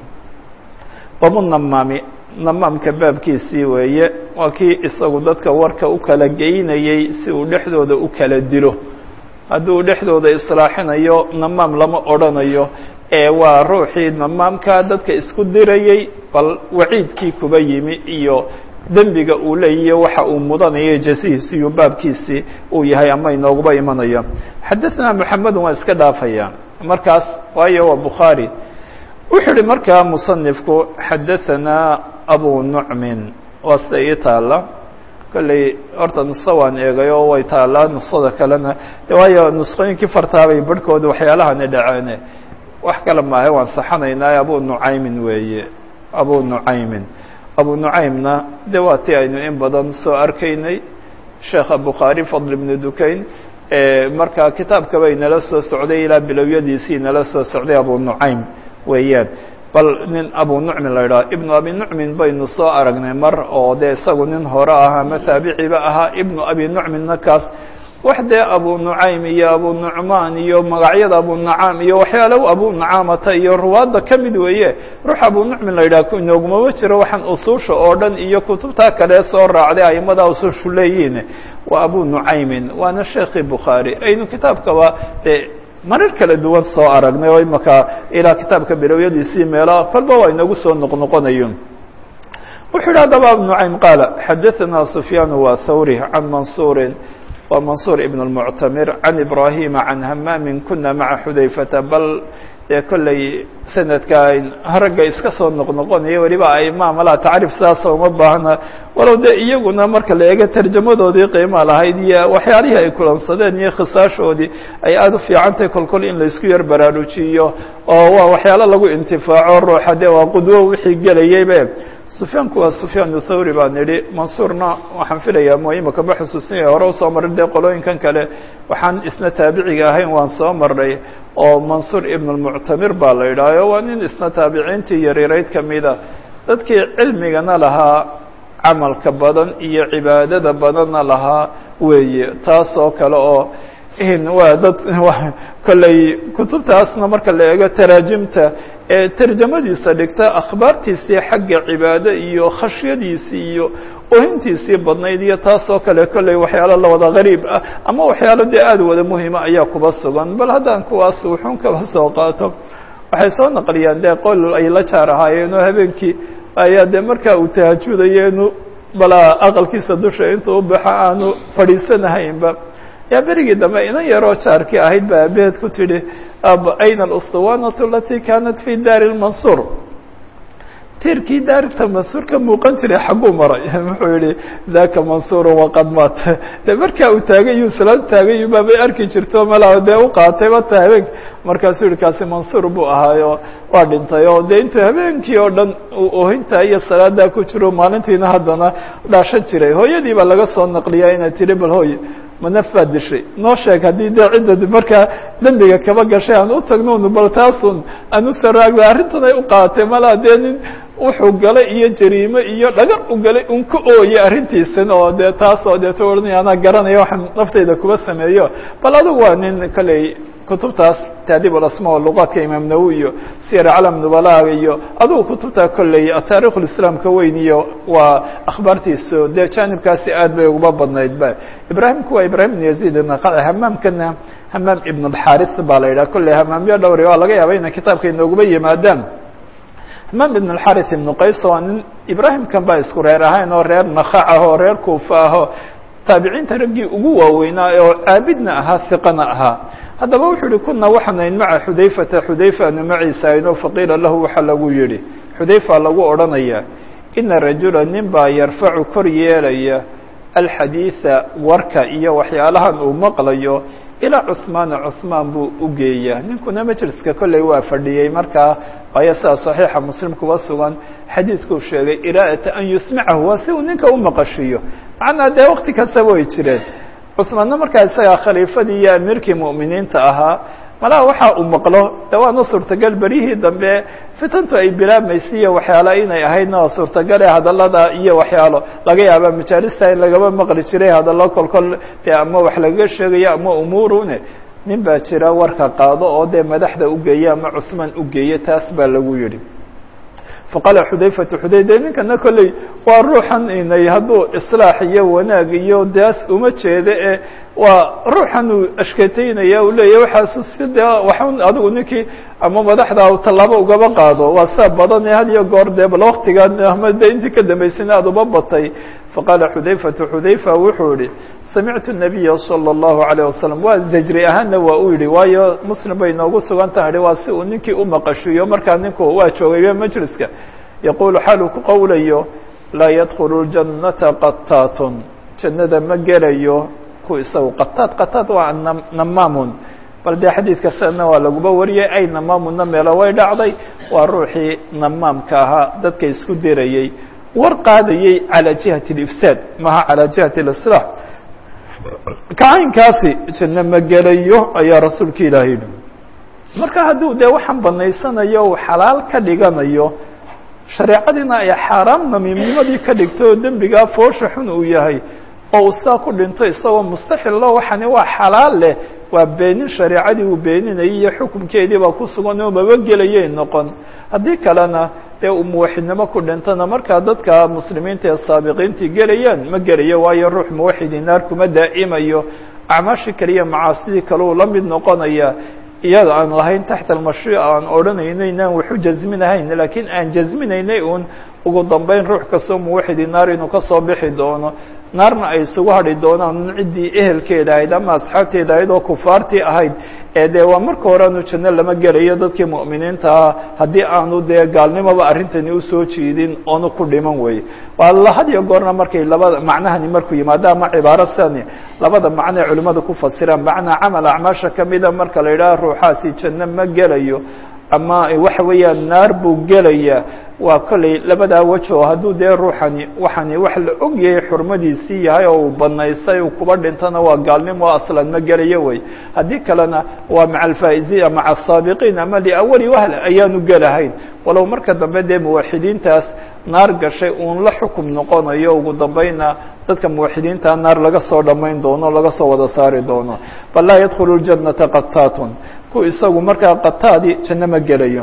babu namaami namaamka baabkiisii weeye waa kii isagu dadka warka u kala geynayey si uu dhexdooda u kala dilo hadduu dhexdooda islaaxinayo namaam lama odrhanayo ee waa ruuxii namaamka dadka isku dirayey bal waciidkii kuba yimi iyo dembiga uu leeyahy waxa uu mudanayo jasihiisi iyo baabkiisii uu yahay ama inooguba imanayo xadaثna moxamedun waa iska dhaafaya markaas waayo waa bukhaarي wuxuu uhi markaa musanifku xadaثanaa abu nucmin waa sida ii taala kolley horta nuso waan eegay oo way taalaa nusada kalena de waayo nusqooyinkii fartaabay barhkooda waxyaalahani dhaceene wax kale maahe waan saxanaynaa abu nucaymin weeye abu nucaymin abu nucaymna de waa ti aynu in badan soo arkaynay sheekha bukhaari fadl ibnu dukayn marka kitaabka bay nala soo socday ilaa bilowyadiisii nala soo socday abu nucaym weeyaan bal nin abu nucmin la idhaha ibnu abi nucmin baynu soo aragnay mar oo dee isagu nin hore ah ama taabiciba ahaa ibnu abi nucminna kaas wax dee abu nucaym iyo abu nucmaan iyo magacyada abu nacaam iyo waxyaala abu nacaamata iyo ruwaadda ka mid weeye ruux abu nucmin la yidhaha inoogumama jiro waxaan usuusha oo dhan iyo kutubtaa kale soo raacday aimada usuushu leeyihiin waa abu nucaymin waana sheekhi bukhaari aynu kitaabkaba de marar kala duwan soo aragnay oo imaka ilaa kitaabka bilowyadiisii meelo kolba waa inagu soo noqnoqonayo wuxuu yidhi haddaba abu nucaym qaala xadaثana sufyaan wa thawri can mansuurin wa mansuur ibn اlmuctamir can ibrahima can hamaamin kuna maca xudayfata bal dee kolley sanadka ragga iska soo noqnoqonaya weliba aima malaha tacriif sidaasa uma baahna walow de iyaguna marka la eego tarjamadoodii qiima lahayd iyo waxyaalihii ay kulansadeen iyo khisaashoodii ay aada u fiicantahay kolkol in laisku yar baraarujiyo oo waa waxyaalo lagu intifaaco ruuxa de waa qudwo wixii gelayeybe sufyaanku waa sufyaan thawri baan idhi mansuurna waxaan filayaa mo imaka ma xusuusinaya hore usoo maray dee qolooyinkan kale waxaan isna taabiciga ahayn waan soo marnay oo mansuur ibn اlmuctamir baa la idhaaho waa nin isna taabiciintii yaryarayd kamida dadkii cilmigana lahaa camalka badan iyo cibaadada badanna lahaa weeye taas oo kale oo waa dad kolley kutubtaasna marka la eego taraajimta ee tarjamadiisa dhigta akhbaartiisii xagga cibaado iyo khashyadiisii iyo ohintiisii badnayd iyo taas oo kale kolley waxyaalo lawada gariib ah ama waxyaalo dee aada wada muhima ayaa kuba sugan bal haddaan kuwaas wuxuun kaba soo qaato waxay soo naqliyaan dee qol ay la jaar ahaayeen oo habeenkii ayaa dee markaa uu tahajudayo inu balaa aqalkiisa dusha intuu u baxo aanu fadhiisanahaynba yaa berigii dambe inan yaroo jaarkii ahayd ba abeed ku tidhi ayna alustuwanatu alatii kanat fi daari lmansuur tiirkii daarta mansuur ka muuqan jiray xagguu maray wuxuu yihi daka mansuuru waqad maat de markaa uu taagay iyuu salaad taagay baabay arki jirto malaa dee u qaatay bata habeenk markaasuu yihi kaasi mansuur buu ahaayo waa dhintay oo dee intuu habeenkii oo dhan ohinta iyo salaadaa ku jiro maalintiina haddana dhaashan jiray hooyadii baa laga soo naqliyaa inay tidhi bal hooy manaf baad dishay noo sheeg haddii dee cidda markaa dembiga kaba gashay aan u tagnoonu bal taasun aan u saraagda arrintan ay u qaatay malaa dee nin wuxuu galay iyo jariime iyo dhagar u galay un ka ooyey arrintiisana oo dee taas oo deeto odhanaya anaa garanaya waxaan naftayda kuba sameeyo bal adugu waa nin kolley kutubtaas taadiib alasma o luqaadka imaam nawowi iyo siyar calam nubalaaga iyo adugu kutubtaa kolley taarikh lislaamka weyn iyo waa akhbaartiisu dee jaanibkaasi aad bay uguma badnayd ba ibraahimku waa ibrahim ibn yaziid naqaci hamaamkana hamaam ibn alxaris baa la yidhaha kolley hamaamyo dhowri waa laga yaaba inay kitaabka inooguma yimaadaan hamaam ibn alxaris ibnu qays waa nin ibraahimkan baa isku reer ahayn oo reer nakac ah oo reer kuufa ahoo taabiciinta raggii ugu waaweynaa oo caabidna ahaa hiqana ahaa haddaba wuxuu yihi kuna waxanayn maca xudayfata xudayfa anu maciisa ayno faqiila lahu waxaa lagu yihi xudayfa lagu odhanaya ina rajula nin baa yarfacu kor yeelaya alxadiida warka iyo waxyaalahan uu maqlayo ilaa cuhmaana cuhmaan buu u geeyaa ninkuna majliska kolley waa fadhiyey markaa waayo sidaa saxiixa muslim kuba sugan xadiidkuu sheegay iraa'ata an yusmicahu waa si uu ninka u maqashiiyo macnaa dee wakti kastaba way jireen cusmaanna markaa isagaa khaliifadii iyo amiirkii mu'miniinta ahaa malaha waxa uu maqlo de waana suurtagal beryihii dambe fitantu ay bilaabmaysay iyo waxyaala inay ahaydna waa suurtagale hadallada iyo waxyaalo laga yaaba majaalista in lagaba maqli jiray hadallo kolkol dee ama wax lagaga sheegayo ama umuurune nin baa jira warka qaado oo dee madaxda ugeeya ama cusmaan ugeeya taas baa lagu yidhi faqaala xudayfatu xuday de ninkana kolley waa ruuxan inay hadduu islaax iyo wanaag iyo daas uma jeeda e waa ruuxan uu ashketeynaya uu leeyahy waxaasu si dee waxun adigu ninkii ama madaxda tallaabo ugaba qaado waa saa badan ee had iyo goor dee bal waktigan ama de intii ka dambaysayna aada uba batay faqaala xudayfatu xudayfa wuxuu yihi samictu nabiya salى اllahu alayه wasalam waa zajri ahaanna waa u yihi waayo muslim bay noogu sugan tahay waa si uu ninkii u maqashiiyo markaa ninku waa joogayba majliska yaqulu xaaluu ku qowlayo laa yadkulu ljannata qataatun jannada ma gelayo ku isagu qataad qataad waa namaamun bal dee xadiidka sidana waa laguba wariyay ay namaamunna meelo way dhacday waa ruuxii namaamka ahaa dadka isku dirayey war qaadayey calى jihati اlifsaad maha calى jihati اlislaax kacaynkaasi janno ma gelayo ayaa rasuulka ilaahay yihi marka hadduu dee waxaan banaysanayo uu xalaal ka dhiganayo shareecadiina ay xaaraam namiimnimadii ka dhigto oo dembigaa foosha xun uu yahay oo uu saa ku dhinto isagoo mustaxillo waxani waa xalaal leh waa beenin shareecadii uu beeninayay iyo xukunkeedii baa ku sugan oo maba gelayay noqon haddii kalena dee uu muwaxidnimo ku dhintana markaa dadka muslimiinta ee saabiqiintii gelayaan ma gelayo waayo ruux muwaxidi naar kuma daa'imayo acmaashii kaliya macaasidii kale uu la mid noqonaya iyada aan lahayn taxta almashruuc aan odhanayno inaan waxu jasminahayn laakiin aan jasminaynay uun ugu dambeyn ruux kastoo muwaxidi naar inuu kasoo bixi doono naarna ay isugu hadhi doonaan ciddii ehelkeeda ahayd ama asxaabteeda ahayd oo kufaartii ahayd ee dee waa marka hore aanu janno lama gelayo dadkii mu'miniintaa haddii aanu dee gaalnimoba arrintani usoo jiidin oonu ku dhiman weye waa had iyo goorna markay labada macnahani markuu yimaado ama cibaaro sidani labada macno ee culimmadu ku fasiraan macnaa camal acmaasha kamida marka la yidhaha ruuxaasi janno ma gelayo ama waxa weeyaan naar buu gelaya waa kolley labadaa weji oo hadduu dee ruuxani waxani wax la og yahay xurmadiisii yahay oo uu banaystay uu kuba dhintana waa gaalnimo aslan ma gelayo wey haddii kalena waa maca alfaa'iziina maca asaabiqiin ama liawali wahl ayaanu gelahayn walow marka dambe dee muwaxidiintaas naar gashay uun la xukum noqonayo ugu dambayna dadka muwaxidiinta naar laga soo dhammayn doono laga soo wada saari doono bal laa yadkhulu ljannata qataatun ku isagu markaa qataadi janno ma gelayo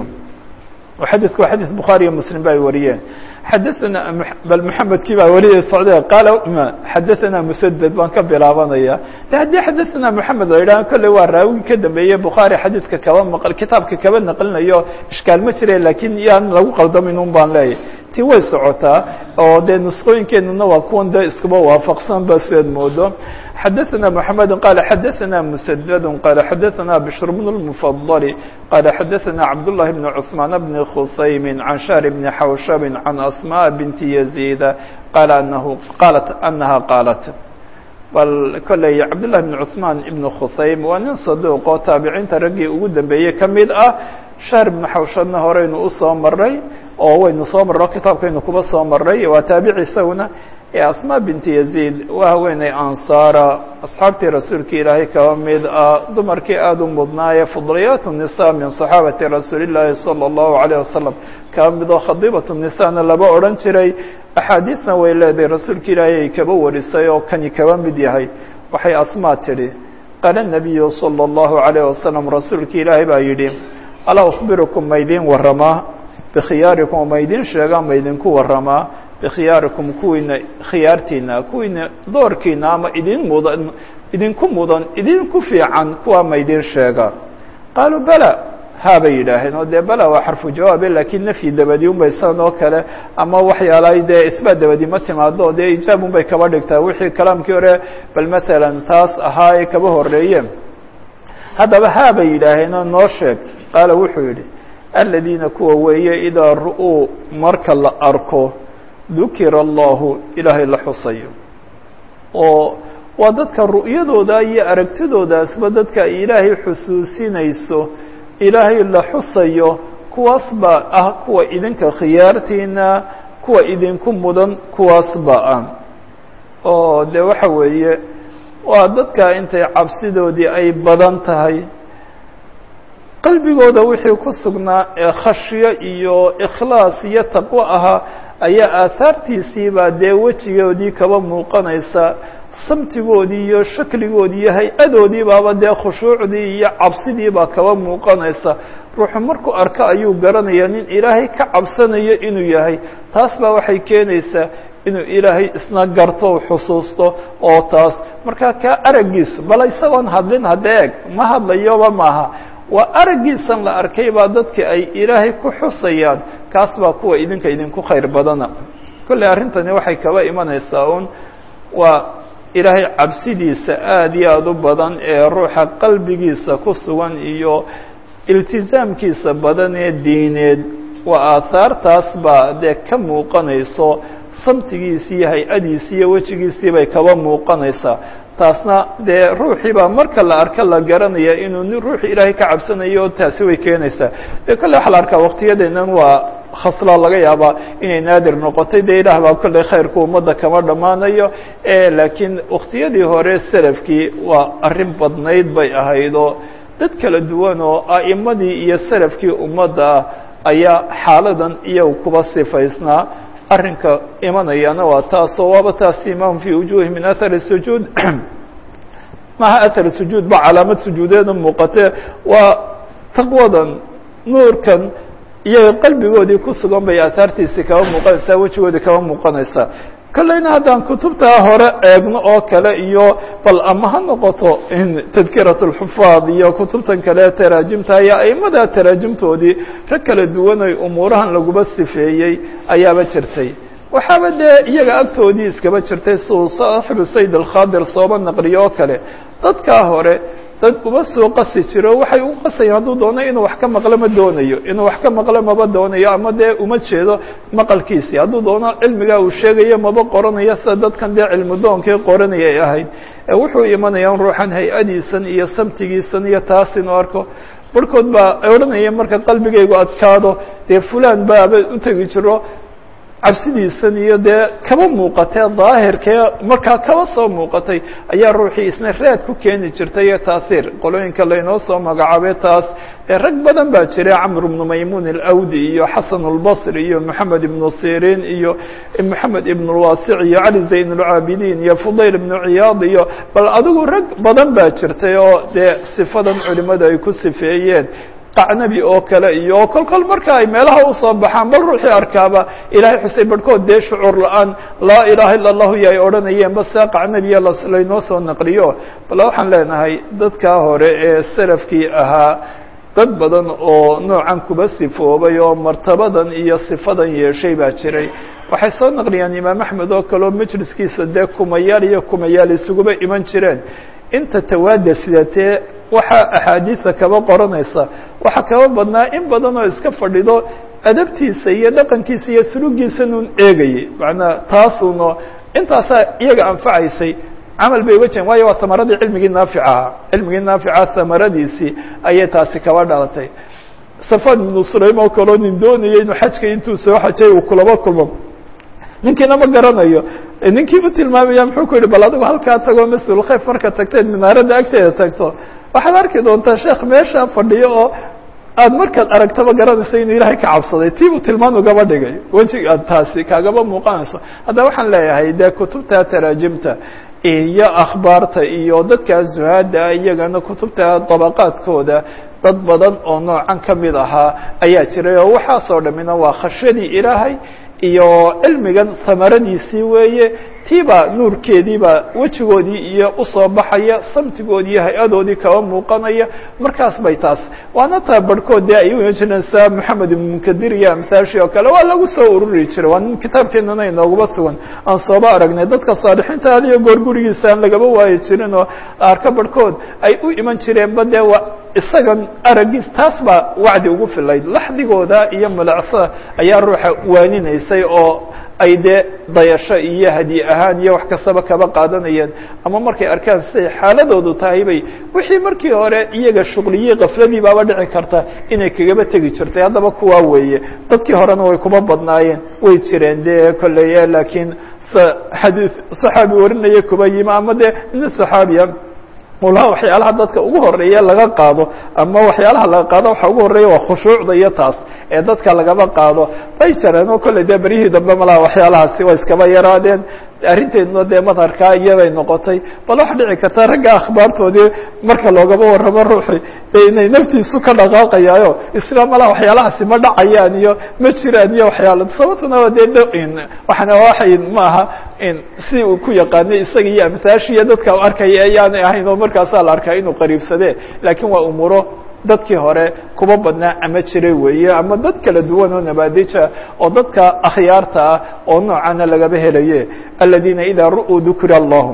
xadidku waa xadid bukhaari iyo muslim ba ay wariyeen xadaثana bal mحamedkii baa wariyay socde qaala xadaثana msded baan ka bilaabanaya de haddii xadaثana mحamed la yidhaha kolley waa raawigi ka dambeeye bukhaari xadiidka kaba maq kitaabka kaba naqlinayo ishkaal ma jire lakin yaan lagu qaldamin un baan leeyahy ti way socotaa oo dee nusqooyinkeenuna waa kuwan de iskuba waafaqsan ba sidaad moodo xadaثna mحamed qala xadaثna msdd qala xadaثna bشhr bn الmfضل qala xadaثna cabdاللahi بn cثmaan bn khusaym can shahr bn xawshab can asmاء bint يزيd qala anahu qalat anaha qaalat bal kolley cabdالlahi بn cثmaan ibn khusaym waa nin saduuq oo taabiciinta raggii ugu dambeeyey ka mid ah shahr ibn xawshabna horeynu usoo maray oo waynu soo marro kitaabkaynu kuba soo maray waa taabici isaguna asma binti yaziid waa haweeney ansaara asxaabtii rasuulka ilaahay kaba mid ah dumarkii aada u mudnaaye fudliyaat الnisa min صaxaabati rasuuli llaahi salى اllahu عalيه wasalam kaba mid oo khadiibat الnisana laba odhan jiray axaadiisna way leedahay rasuulka ilaahay ay kaba warisay oo kani kaba mid yahay waxay asmaa tidhi qaala الnabiyu salى الlahu عalيه wasalam rasuulki ilaahay baa yidhi alaa أkhbirukum maydin waramaa bikhiyaarikum maydin sheegaa maydinku waramaa bikhiyaarikum kuwiina khiyaartiina kuwiina doorkiina ama idin mudan idinku mudan idinku fiican kuwaa maydin sheega qaaluu bala haa bay yidhaaheen oo dee bala waa xarfu jawaabe lakiin nafyi dabadi un bay san oo kale ama waxyaalahay dee isbaat dabadi ma timaado dee ijaab un bay kaba dhigtaa wixii kalaamkii hore bal maalan taas ahaa ee kaba horeeye haddaba haa bay yidhaaheenoo noo sheeg qaala wuxuu yidhi aladiina kuwa weeye idaa ru'uu marka la arko dukira allahu ilaahay la xusayo oo waa dadka ru'yadooda iyo aragtidoodaasba dadka ay ilaahay xusuusinayso ilaahay la xusayo kuwaas baa ah kuwa idinka khiyaartiina kuwa idinku mudan kuwaas baa ah oo de waxa weeye waa dadka intay cabsidoodii ay badan tahay qalbigooda wixii ku sugnaa ee khashyo iyo ikhlaas iyo taqwo ahaa ayaa aahaartiisiibaa dee wejigoodii kaba muuqanaysa samtigoodii iyo shakligoodii iyo hay-adoodii baaba dee khushuucdii iyo cabsidii baa kaba muuqanaysa ruuxu markuu arko ayuu garanaya nin ilaahay ka cabsanayo inuu yahay taas baa waxay keenaysaa inuu ilaahay isna garto xusuusto oo taas markaa kaa araggiisu bal isagoon hadlin hadda eeg ma hadlayoba maaha waa araggiisan la arkay baa dadki ay ilaahay ku xusayaan kaas baa kuwa idinka idinku khayr badana kolley arrintani waxay kaba imanaysaa un waa ilaahay cabsidiisa aada iyo aada u badan ee ruuxa qalbigiisa ku sugan iyo iltizaamkiisa badan ee diineed waa aahaartaas baa dee ka muuqanayso samtigiisi iyo hay-adiisi iyo wejigiisii bay kaba muuqanaysaa taasna dee ruuxii baa marka la arka la garanaya inuu nin ruuxii ilaahay ka cabsanayo taasi way keenaysaa dee kolley waxaa la arkaa waqtiyadeennan waa khasla laga yaabaa inay naadir noqotay dee ilaah baa kolley khayrku ummadda kama dhammaanayo laakiin waqtiyadii hore selafkii waa arrin badnayd bay ahayd oo dad kala duwan oo a'imadii iyo selafkii ummadda ah ayaa xaaladan iyagu kuba sifaysnaa arrinka imanayana waa taasoo waaba taas imaam fi wujuhi min athari sujuud maha athar sujuud ba calaamad sujuudeeda muuqatee waa taqwadan nuurkan iyaga qalbigoodii ku sugan bay aahaartiisii kaba muuqanaysaa wejigoodii kaba muuqanaysaa kolleyna haddaan kutubtaa hore eegno oo kale iyo bal ama ha noqoto in tadkirat اlxufaad iyo kutubtan kale taraajimta iyo aimada taraajimtoodii rag kala duwanay umuurahan laguba sifeeyey ayaaba jirtay waxaaba dee iyaga agtoodii iskaba jirtay siuu saaxibu sayd alkhadir sooba naqliyo oo kale dadkaa hore dad uba soo qasi jiro waxay u qasayeen hadduu doono inuu wax ka maqlo ma doonayo inuu wax ka maqlo maba doonayo ama dee uma jeedo maqalkiisii hadduu doono cilmigaa uu sheegayo maba qoranayo sida dadkan dee cilmudoonkii qoranaya ay ahayd wuxuu imanaya in ruuxan hay-adiisan iyo samtigiisan iyo taas inuu arko barhkood baa odhanaya marka qalbigaygu adkaado dee fulan baaba u tegi jiro cabsidiisan iyo dee kaba muuqatee daahirkee markaa kaba soo muuqatay ayaa ruuxii isna raad ku keeni jirtay iyo taasiir qolooyinka laynoo soo magacaabay taas rag badan baa jira camr bnu maymuun alawdi iyo xasan اlbصri iyo moxamed ibnu sirin iyo moxamed ibn اlwasic iyo cali zayn اlcaabidiin iyo fudayl ibnu ciyaad iyo bal adigu rag badan baa jirtay oo dee sifadan culimadu ay ku sifeeyeen qacnabi oo kale iyo kol kol marka ay meelaha usoo baxaan bal ruuxii arkaaba ilahay xusay barhkood dee shucuur la-aan laa ilaha illa allahu iyo ay odhanayeen base qacnabiya laynoo soo naqliyo bal waxaan leenahay dadkaa hore ee salafkii ahaa dad badan oo noocan kuba sifoobay oo martabadan iyo sifadan yeeshay baa jiray waxay soo naqliyaan imaam axmed oo kale oo majliskiisa dee kumayaal iyo kumayaal isuguba iman jireen inta tawaada sidatee waxaa axaadiisa kaba qoranaysa waxaa kaba badnaa in badan oo iska fadhido adabtiisa iyo dhaqankiisa iyo sulugiisanuun eegayay macnaa taasuno intaasaa iyaga anfacaysay camal bay uga jeen waayo waa hamaradii cilmigii naafic ahaa cilmigii naafica hamaradiisii ayay taasi kaba dhalatay safan ibnu sulaym oo kaleo nin doonayay inuu xajka intuu soo xajay uu kulaba kulmo ninkiina ma garanayo ninkii u tilmaamaya muxuu ku yihi bal adigu halkaa tagoo mas-ul khayf marka tagteed minaaradda agteeda tagto waxaad arki doontaa sheekh meesha fadhiyo oo aad markaad aragtaba garanaysa inuu ilaahay ka cabsaday tiibuu tilmaan ugaba dhigay wejiga taasi kaagaba muuqanayso haddaba waxaan leeyahay dee kutubta taraajimta iyo akhbaarta iyo dadka zuhaada iyagana kutubta dabaqaadkooda dad badan oo noocan ka mid ahaa ayaa jiray oo waxaasoo dhammina waa khashyadii ilaahay iyo cilmigan hamaradiisii weeye tiibaa nuurkeediibaa wejigoodii iyo usoo baxaya samtigoodii iyo hay-adoodii kaba muuqanaya markaas bay taas waana taa barhkood dee ay u jireen sa moxamed ibn munkadir iyo amhaashi oo kale waa lagu soo ururi jiray waa nin kitaabkeenana inoogaba sugan aan sooba aragnay dadka saalixiinta adiyo goor gurigiisa aan lagaba waayi jirin oo arka barhkood ay u iman jireenba dee waa isagan araggiis taas baa wacdi ugu filayd laxdigooda iyo malacsada ayaa ruuxa waaninaysay oo ay dee dayasho iyo hadi ahaan iyo wax kastaba kaba qaadanayeen ama markay arkaan siday xaaladoodu tahay bay wixii markii hore iyaga shuqliyey kafladii baaba dhici karta inay kagaba tegi jirtay haddaba kuwaa weeye dadkii horena way kuma badnaayeen way jireen dee kolleye laakiin xadii saxaabi warinaya kuba yimi ama dee nin saxaabiya ulaha waxyaalaha dadka ugu horeeya laga qaado ama waxyaalaha laga qaado waxa ugu horeeya waa khushuucda iyo taas ee dadka lagaba qaado bay jareen oo kolley dee beryihii dambe malaha waxyaalahaasi waa iskaba yaraadeen arrinteeduna dee madharkaa iyaday noqotay bal waxa dhici karta ragga akhbaartoodii marka loogaba warramo ruuxi inay naftiisu ka dhaqaaqayaayo isla malaha waxyaalahaasi ma dhacayaan iyo ma jiraan iyo waxyaala sababtuna waa dee d waxana waxay maaha si uu ku yaqaanay isaga iyo amhaashiiyo dadka u arkaya ayaanay ahayn oo markaasaa la arkaa inuu qariibsadee laakiin waa umuuro dadkii hore kuba badnaa ama jiray weeye ama dad kala duwan oo nabaadija oo dadka akhyaarta ah oo noocana lagaba helaye aladiina idaa ru'uu dukira allahu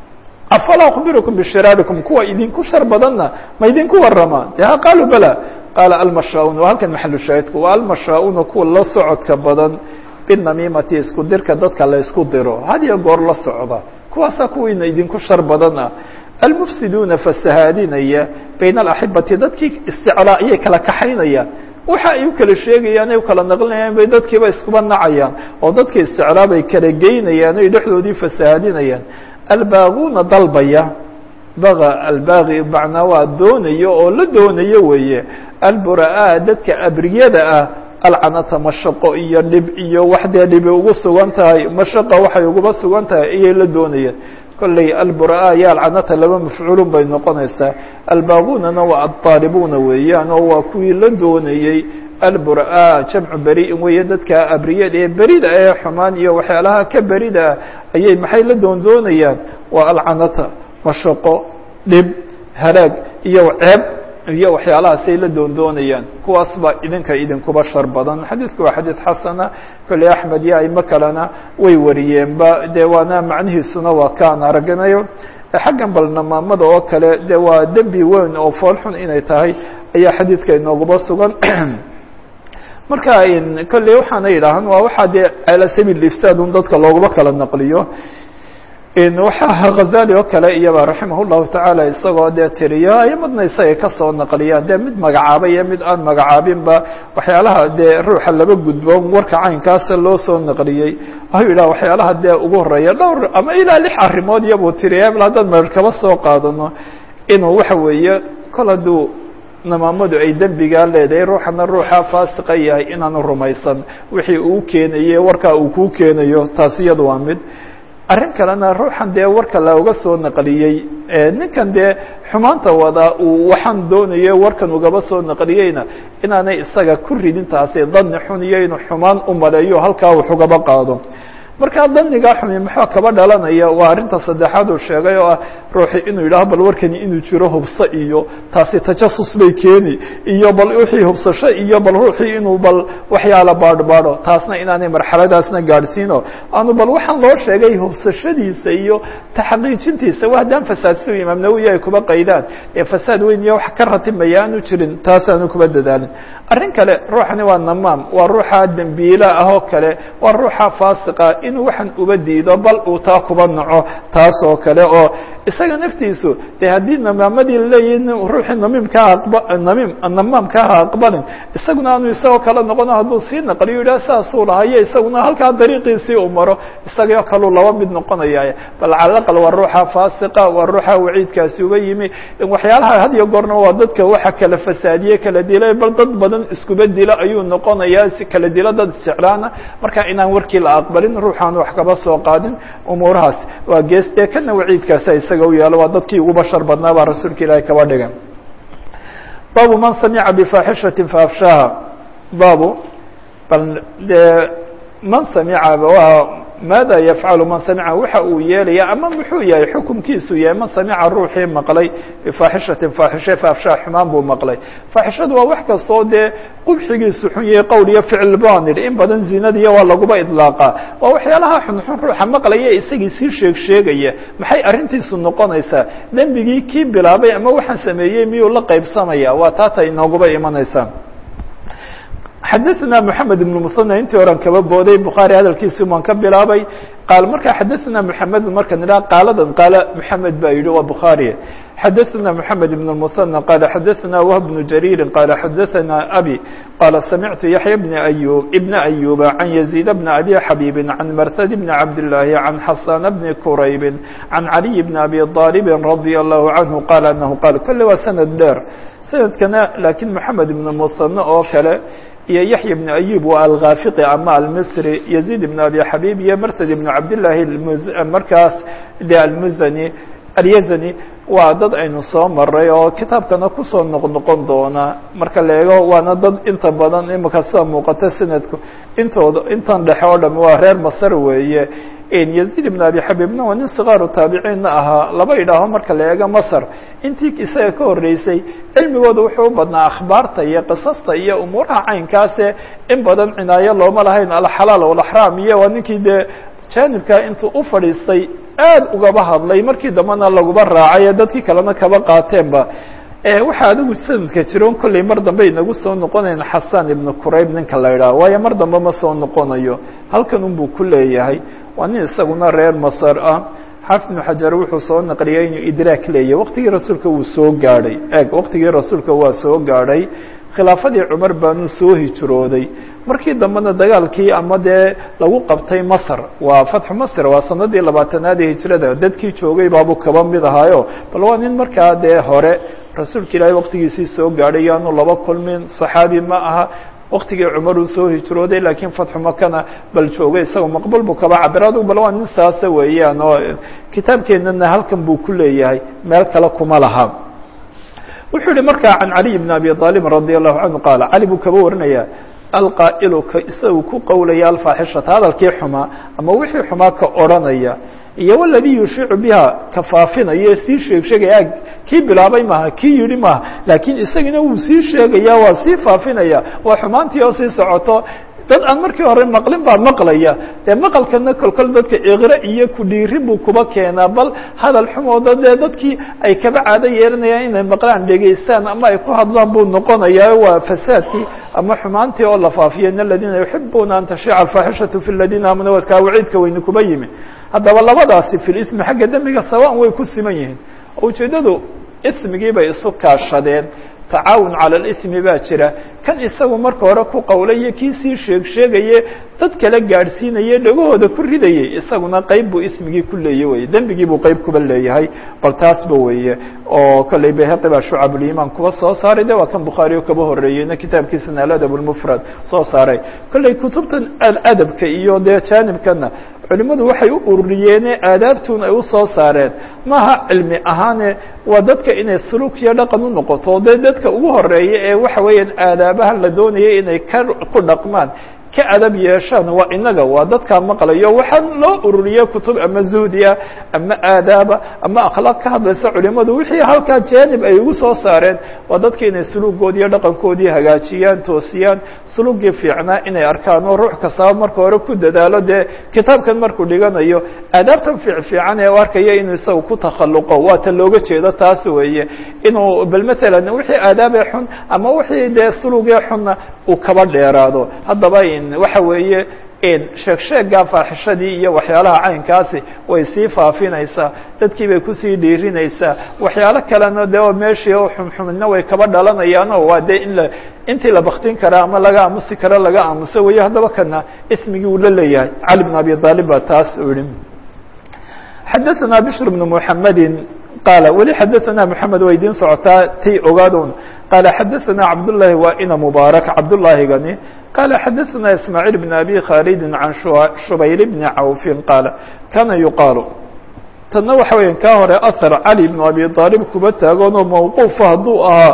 afalaa akbirukum bishiraarikum kuwa idinku shar badanna ma idinku warama de ha qaaluu bala qaala almashaauun waa halkan maxalu shaahidku waa almashaauuna kuwa la socodka badan binamiimati isku dirka dadka la isku diro had iyo goor la socda kuwaasaa kuwiina idinku shar badan ah almufsiduuna fasahaadinaya bayna alaxibati dadkii isticlaa ayay kala kaxaynayaan waxa ay u kala sheegayaan ay u kala naqlinayaan bay dadkiiba iskuba nacayaan oo dadkii isticlaa bay kala geynayaan oy dhexdoodii fasahaadinayaan albaaguuna dalbaya baga albaagi macnaa waa doonayo oo la doonayo weeye albura-aa dadka abriyada ah alcanata mashaqo iyo dhib iyo wax dee dhibi ugu sugan tahay mashaqa waxay uguba sugan tahay ayay la doonayaan kolley albura-a iyo alcanata laba mafcuulun bay noqonaysaa albaagunana waa addaalibuuna weeyaan oo waa kuwii la doonayey albura-a jamcu beriin weeye dadka abriyada ee berida ee xumaan iyo waxyaalaha ka berida ah ayay maxay la doondoonayaan waa alcanata mashaqo dhib halaag iyo ceeb iyo waxyaalahaasay la doondoonayaan kuwaas baa idinka idinkuba shar badan xadiidku waa xadiid xasana kolley axmed iyo aimo kalena way wariyeenba dee waana macnihiisuna waa kaan aragnayo xaggan bal namaamada oo kale de waa dembi weyn oo foolxun inay tahay ayaa xadiidka inooguba sugan marka kolley waxaana yidhaahan waa waxaa dee ala sabiil ifsaadun dadka looguma kala naqliyo waxaa hazali oo kale iyaba raximah llahu tacaala isagoo dee tiriyo ayamadna isaga kasoo naqliyaan dee mid magacaaba iyo mid aan magacaabinba waxyaalaha dee ruuxa laba gudboon warka caynkaasa loo soo naqliyey waxuu yidhaha waxyaalaha dee ugu horeeya dhowr ama ilaa lix arrimood iyabuu tiriya bal haddaan meer kaba soo qaadano inuu waxa weeye kol hadduu namaamadu ay dembigaa leedahay ruuxana ruuxa faasiqa yahay inaanu rumaysan wixii uu keenaye warkaa uu kuu keenayo taasi iyadu waa mid arrin kalena ruuxan dee warka looga soo naqliyey ninkan dee xumaanta wadaa uu waxaan doonayo warkan ugaba soo naqliyeyna inaanay isaga ku ridin taasi dani xun iyo inuu xumaan u maleeyo halkaa wax ugaba qaado markaa danigaa xumi maxaa kaba dhalanaya waa arrinta saddexaad uu sheegay oo ah ruuxi inuu yidhaaho bal warkani inuu jiro hubso iyo taasi tajasus bay keeni iyo bal wixii hubsasho iyo bal ruuxii inuu bal waxyaala baadhbaadho taasna inaanay marxaladaasna gaadhsiino aanu bal waxaan loo sheegay hubsashadiisa iyo taxqiijintiisa wa haddaan fasaadsi imaam nawowi ay kuba qaydaan ee fasaad weyn iyo wax ka ratibmaya aanu jirin taasaanu kuba dadaalin arrin kale ruuxani waa namaam waa ruuxa dembiila ah oo kale waa ruuxa faasiqa inuu waxaan uba diido bal uu taa kuba naco taas oo kale oo isaga naftiisu dee haddii namaamadii laleeyihin ruuxii namiimkaa aqba namiim namaamkaa ha aqbalin isaguna aanu isagoo kale noqono hadduu sii naqliyo yidhah saasuu lahayo isaguna halkaa dariiqiisii uu maro isagao kaluu laba mid noqonaya bal cala aqal waa ruuxa faasiqa waa ruuxa waciidkaasi uga yimi waxyaalaha had iyo goorna waa dadka waxa kala fasaadiye kala dilay bal dad badan iskuba dilo ayuu noqonayaa si kala dilo dad isjeclaana marka inaan warkii la aqbalin ruuxaan wax kaba soo qaadin umuurahaas waa gees dee kana waciidkaasa isaga u yaalo waa dadkii ugu bashar badnaa baa rasuulka ilaahay kaba dhigan baabu man samica bifaaxishati faafshaha baabu bal dee man samica waa maada yafcalu man samica waxa uu yeelaya ama muxuu yahay xukumkiisu yahay man samica ruuxii maqlay bifaaxishatin faaxishe faafshaa xumaan buu maqlay faaxishadu waa wax kastoo dee qubxigiisu xun yahay qowl iyo ficil baan idhi in badan zinadiya waa laguba idlaaqa waa waxyaalaha xunxun ruuxa maqlaya isagii sii sheeg sheegaya maxay arrintiisu noqonaysaa dembigii kii bilaabay ama waxaan sameeyey miyuu la qaybsamaya waa taata inooguba imanaysaa xadaثna mحamed بن msنى intii oran kaba booday bukhaarي hadalkiisi waan ka bilaabay qaal markaa xadaثna mحamed marka nidha qaaladan qaala mحamed baa yihi waa bukhaarي xadaثna mحamed بن المثنى qال xadaثna wهb بن جرير qال xadaثna abي qال samictu yaحyى بن أyوب بن أyوب عن يزيد بن أbي xabيب عن mrhd بن cabd اللahi عن xasان بن كرayb عن عalي بن أbي طالب رضي الله عنه qال أنه qال kole waa sanad dheer sanadkana lakiin mحamed بن المثنى oo kale iyo yaحya بن أyub waa alkhafiqi ama almisri يزيد بن abi xabيb iyo mrtd بن cabdالlahi markaas de almuzani alyazani waa dad aynu soo maray oo kitaabkana kusoo noqnoqon doona marka la eego waana dad inta badan imika sida muuqata sanadku intooda intan dhexe oo dham waa reer masr weeye yaziid ibn abi xabibna waa nin sikaaru taabiciinna ahaa laba idhaaho marka la eego masr intii isaga ka horreysay cilmigooda wuxuu u badnaa akhbaarta iyo qisasta iyo umuuraha caynkaase in badan cinaayo looma lahayn alxalaal walaxraam iyo waa ninkii dee jaanibkaa intuu u fadhiistay aad ugaba hadlay markii dambena laguba raacay dadkii kalena kaba qaateenba waxaa adigu sanadka jiroon kolley mar dambe inagu soo noqonayn xasan ibnu qurayb ninka la idhaha waayo mar dambe ma soo noqonayo halkan unbuu ku leeyahay waa nin isaguna reer masar ah xaafid ibnu xajar wuxuu soo naqliyay inuu idraak leeyahy waqtigii rasuulka wuu soo gaadhay eeg waqtigii rasuulka waa soo gaadhay khilaafadii cumar baanu soo hijrooday markii dambena dagaalkii ama dee lagu qabtay masr waa fatxu masr waa sanadii labaatanaad ee hijrada dadkii joogay baabuu kaba mid ahaayo bal waa nin markaa dee hore rasuulka ilaahay waqtigiisii soo gaadhay yaanu laba kulmin saxaabi ma aha waktigii cumar uu soo hijrooday laakiin fatxu makana bal joogay isagoo maqbul buu kaba cabira adug bal waa nin saasa weeyaan oo kitaabkeenana halkan buu ku leeyahay meel kale kuma laha wuxuu yihi markaa can caliy bn abi aalibin radi allahu canhu qaala cali buu kaba warinaya alqaa'ilu ka isagu ku qowlaya alfaaxishata hadalkii xumaa ama wixii xumaa ka odranaya iyo waladii yushiicu biha ka faafinaya sii sheeg sheegaya kii bilaabay maaha kii yidhi maaha laakiin isagina wuu sii sheegaya waa sii faafinaya waa xumaantii oo sii socoto dad aan markii hore maqlin baa maqlaya dee maqalkana kolkol dadka iqre iyo kudhiiri buu kuba keenaa bal hadal xumooda dee dadkii ay kaba caado yeelanayaan inay maqlaan dhegaystaan ama ay ku hadlaan buu noqonaya waa fasaadkii ama xumaantii oo la faafiyo in aladiina yuxibuuna an tashiica alfaaxishatu fi ladiina aamanu wadkaa waciidka weyne kuba yimi haddaba labadaasi fi lismi xagga dembiga sawaan way ku siman yihiin ujeeddadu ismigii bay isu kaashadeen tacaawun cala alismi baa jira kan isagu marka hore ku qowlaye kii sii sheeg sheegaye dad kala gaadhsiinaye dhagahooda ku ridayey isaguna qeyb buu ismigii ku leeye weye dembigii buu qeyb kuba leeyahay bal taasba weeye oo kolley bayhaqi baa shucabulimaan kuba soo saaray de waa kan bukhaari o kaba horreeyeyna kitaabkiisana aladab lmufrad soo saaray kolley kutubtan aladabka iyo dee jaanibkana culimadu waxay u ururiyeene aadaabtun ay usoo saareen maaha cilmi ahaane waa dadka inay suluuk iyo dhaqan u noqoto dee dadka ugu horeeya ee waxa weeyaan aadaabaha la doonayay inay ka ku dhaqmaan ka adab yeeshaan waa inaga waa dadkaa maqlayo waxaa loo ururiye kutub ama zuhdiya ama aadaaba ama akhlaaq ka hadlaysa culimadu wixii halkaa jaanib ay ugu soo saareen waa dadka inay suluugoodi iyo dhaqankoodii hagaajiyaan toosiyaan suluugii fiicnaa inay arkaan oo ruux kastaba marka hore ku dadaalo dee kitaabkan markuu dhiganayo aadaabtan fiic fiican ee u arkaya inuu isaga ku takhaluqo waa ta looga jeedo taas weeye inuu bal matalan wixii aadaabee xun ama wixii dee suluugee xunna uu kaba dheeraado haddaba waxa weeye sheeg sheeggaa faaxishadii iyo waxyaalaha caynkaasi way sii faafinaysaa dadkii bay kusii dhiirinaysaa waxyaalo kalena de oo meeshii oo xumxumidna way kaba dhalanayaano waa dee in la intii la baktin karaa ama laga aamusi karo laga aamuso weeye haddaba kana ismigii uu la leeyahay cali bn abi aalib baa taas u yihi xadaثna bشhr بن محamedi qaala weli xadaثna mحamed waa idiin socotaa ti ogaadun qaala xadaثna cabdالlahi waa ina mubaarak cabdالlahigani qaala xadaثna ismaaعيل بn abi khaalidi can shubayr bni cawfi qaala kana yuqaalu tanna waxa weya kaa hore ahar cali bn abi aalib kuba taaganoo mawquufa hadduu ahaa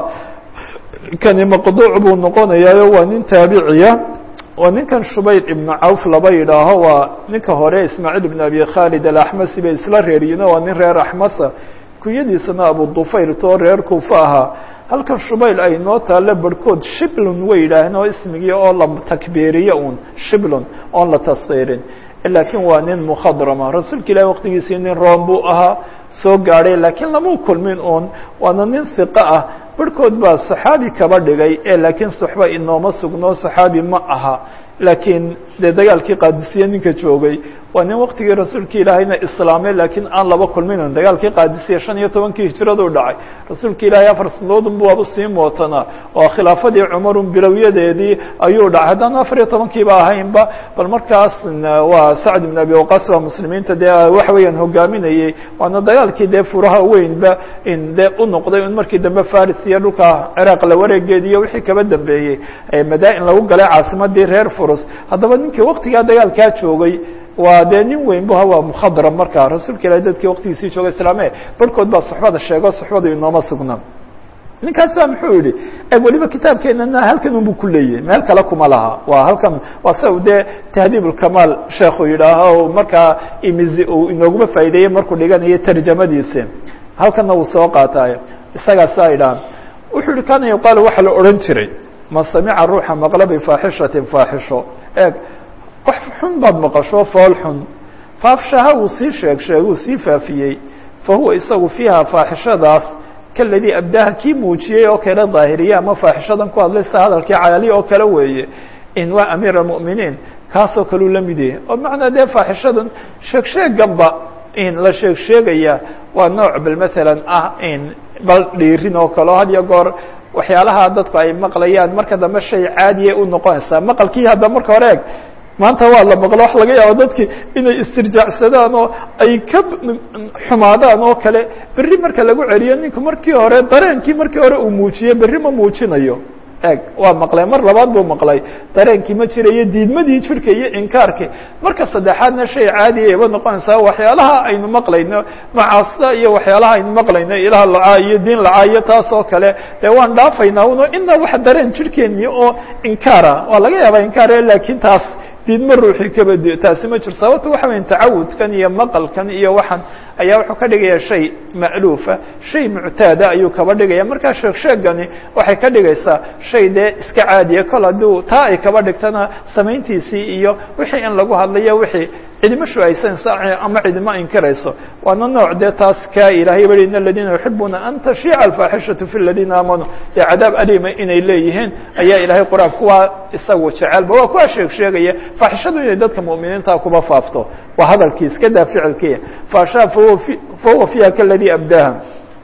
kani maqduuc buu noqonayaayo waa nin taabiciya waa ninkan shubayr ibnu cawf laba yidhaaho waa ninka hore ismaaciil ibn abi khaalid alaxmasi bay isla reeriyiino waa nin reer axmasa kunyadiisana abu dufayr too reer kuufa ahaa halkan shubayl ay noo taale barhkood shiblon way yidhaaheen oo ismigii oo la takbiiriyo un shiblon oon la taskiirin laakiin waa nin mukhadrama rasuulka ilahi waqtigiisii nin room buu ahaa soo gaadhay laakiin lamau kulmin uun waana nin hiqo ah barhkood baa saxaabi kaba dhigay ee laakiin suxba inooma sugno saxaabi ma aha laakiin dee dagaalkii qaadisiye ninka joogay waa nin waqtigii rasuulka ilaahayna islaamay laakiin aan laba kulminin dagaalkii qaadisiye shan iyo tobankii hijiradu dhacay rasuulka ilaahay afar sanadoodun bu waaba sii mootanaa oo khilaafadii cumarun bilowyadeedii ayuu dhacay haddaan afar iyo tobankiiba ahaynba bal markaas waa sacd ibn abi waqas waa muslimiinta dee waxa weeyaan hogaaminayey waana dagaalkii dee furaha weynba in dee u noqday un markii dambe faris iyo dhulka ciraaq la wareegeedi iyo wixii kaba dambeeyey madaa-in lagu galay caasimadii reer furus haddaba ninkii waktigaa dagaalkaa joogay waa dee nin weyn bu waa mukhadrab markaa rasuulka ilahi dadkii waktigiisii joogay islaame barhkood baa suxbada sheego suxbadu inooma sugna ninkaas baa muxuu yihi eg weliba kitaabkeenana halkan unbu ku leeyahay meel kale kuma laha waa halkan waa sa dee tahdiib ulkamaal sheekhu yidhaaho markaa imizi uu inooguma faa'ideeyey markuu dhiganayo tarjamadiisi halkanna wuu soo qaataayo isagaasaa idhahan wuxuu yihi kana yuqaal waxaa la odhan jiray man samica ruuxa maqla bifaaxishatin faaxisho eeg wax xun baad maqasho fool xun faafshaha uu sii sheeg sheeg uu sii faafiyey fa huwa isagu fiiha faaxishadaas kaladii abdaha kii muujiyey oo kale daahiriye ama faaxishadan ku hadlay sida hadalkii cayali oo kale weeye in waa amiir almu'miniin kaasoo kaleu la mid yahay oo macnaa dee faaxishadan sheeg sheeganba in la sheeg sheegaya waa nooc bal matalan ah in bal dhiirin oo kaleo had iyo goor waxyaalaha dadku ay maqlayaan marka dambe shay caadiya u noqonaysaa maqalkii hadda marka hore eg maanta waa la maqlo wax laga yaabo dadki inay istirjaacsadaan oo ay ka xumaadaan oo kale berri marka lagu celiyo ninku markii hore dareenkii markii hore uu muujiyey berri ma muujinayo eg waa maqlay mar labaad buu maqlay dareenkii ma jirayo diidmadii jirka iyo inkaarkii marka saddexaadna shay caadiya iba noqonaysaa waxyaalaha aynu maqlayno macaasida iyo waxyaalaha aynu maqlayno ilaah lacaa iyo diin lacaa iyo taas oo kale dee waan dhaafaynaa uno ina wax dareen jirkeeni oo inkaara waa laga yaabaa inkaar laakiin taas diidma ruuxii kabadi taasi ma jiro sababta waxa weya tacawudkan iyo maqalkan iyo waxan ayaa wuxuu ka dhigaya shay ma'luufa shay muctaada ayuu kaba dhigaya markaa sheeg sheegani waxay ka dhigaysaa shay dee iska caadiya kol hadduu taa ay kaba dhigtana samayntiisii iyo wixii in lagu hadlayo wixii cidima shuaysanayso ama cidima inkirayso waana nooc dee taas ka ilahay bari in aladiina yuxibuuna an tashiica alfaaxishatu fi ladiina aamanuu dee cadaab alima inay leeyihiin ayaa ilahay qur-aan kuwaa isagu jecelba waa kuwaa sheeg sheegaya faaxishadu inay dadka mu'miniinta kuba faafto waa hadalkii iska daa ficilkiya faashaa fahuwa fiiha kaladii abdaha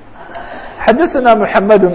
xadaثana mحamedu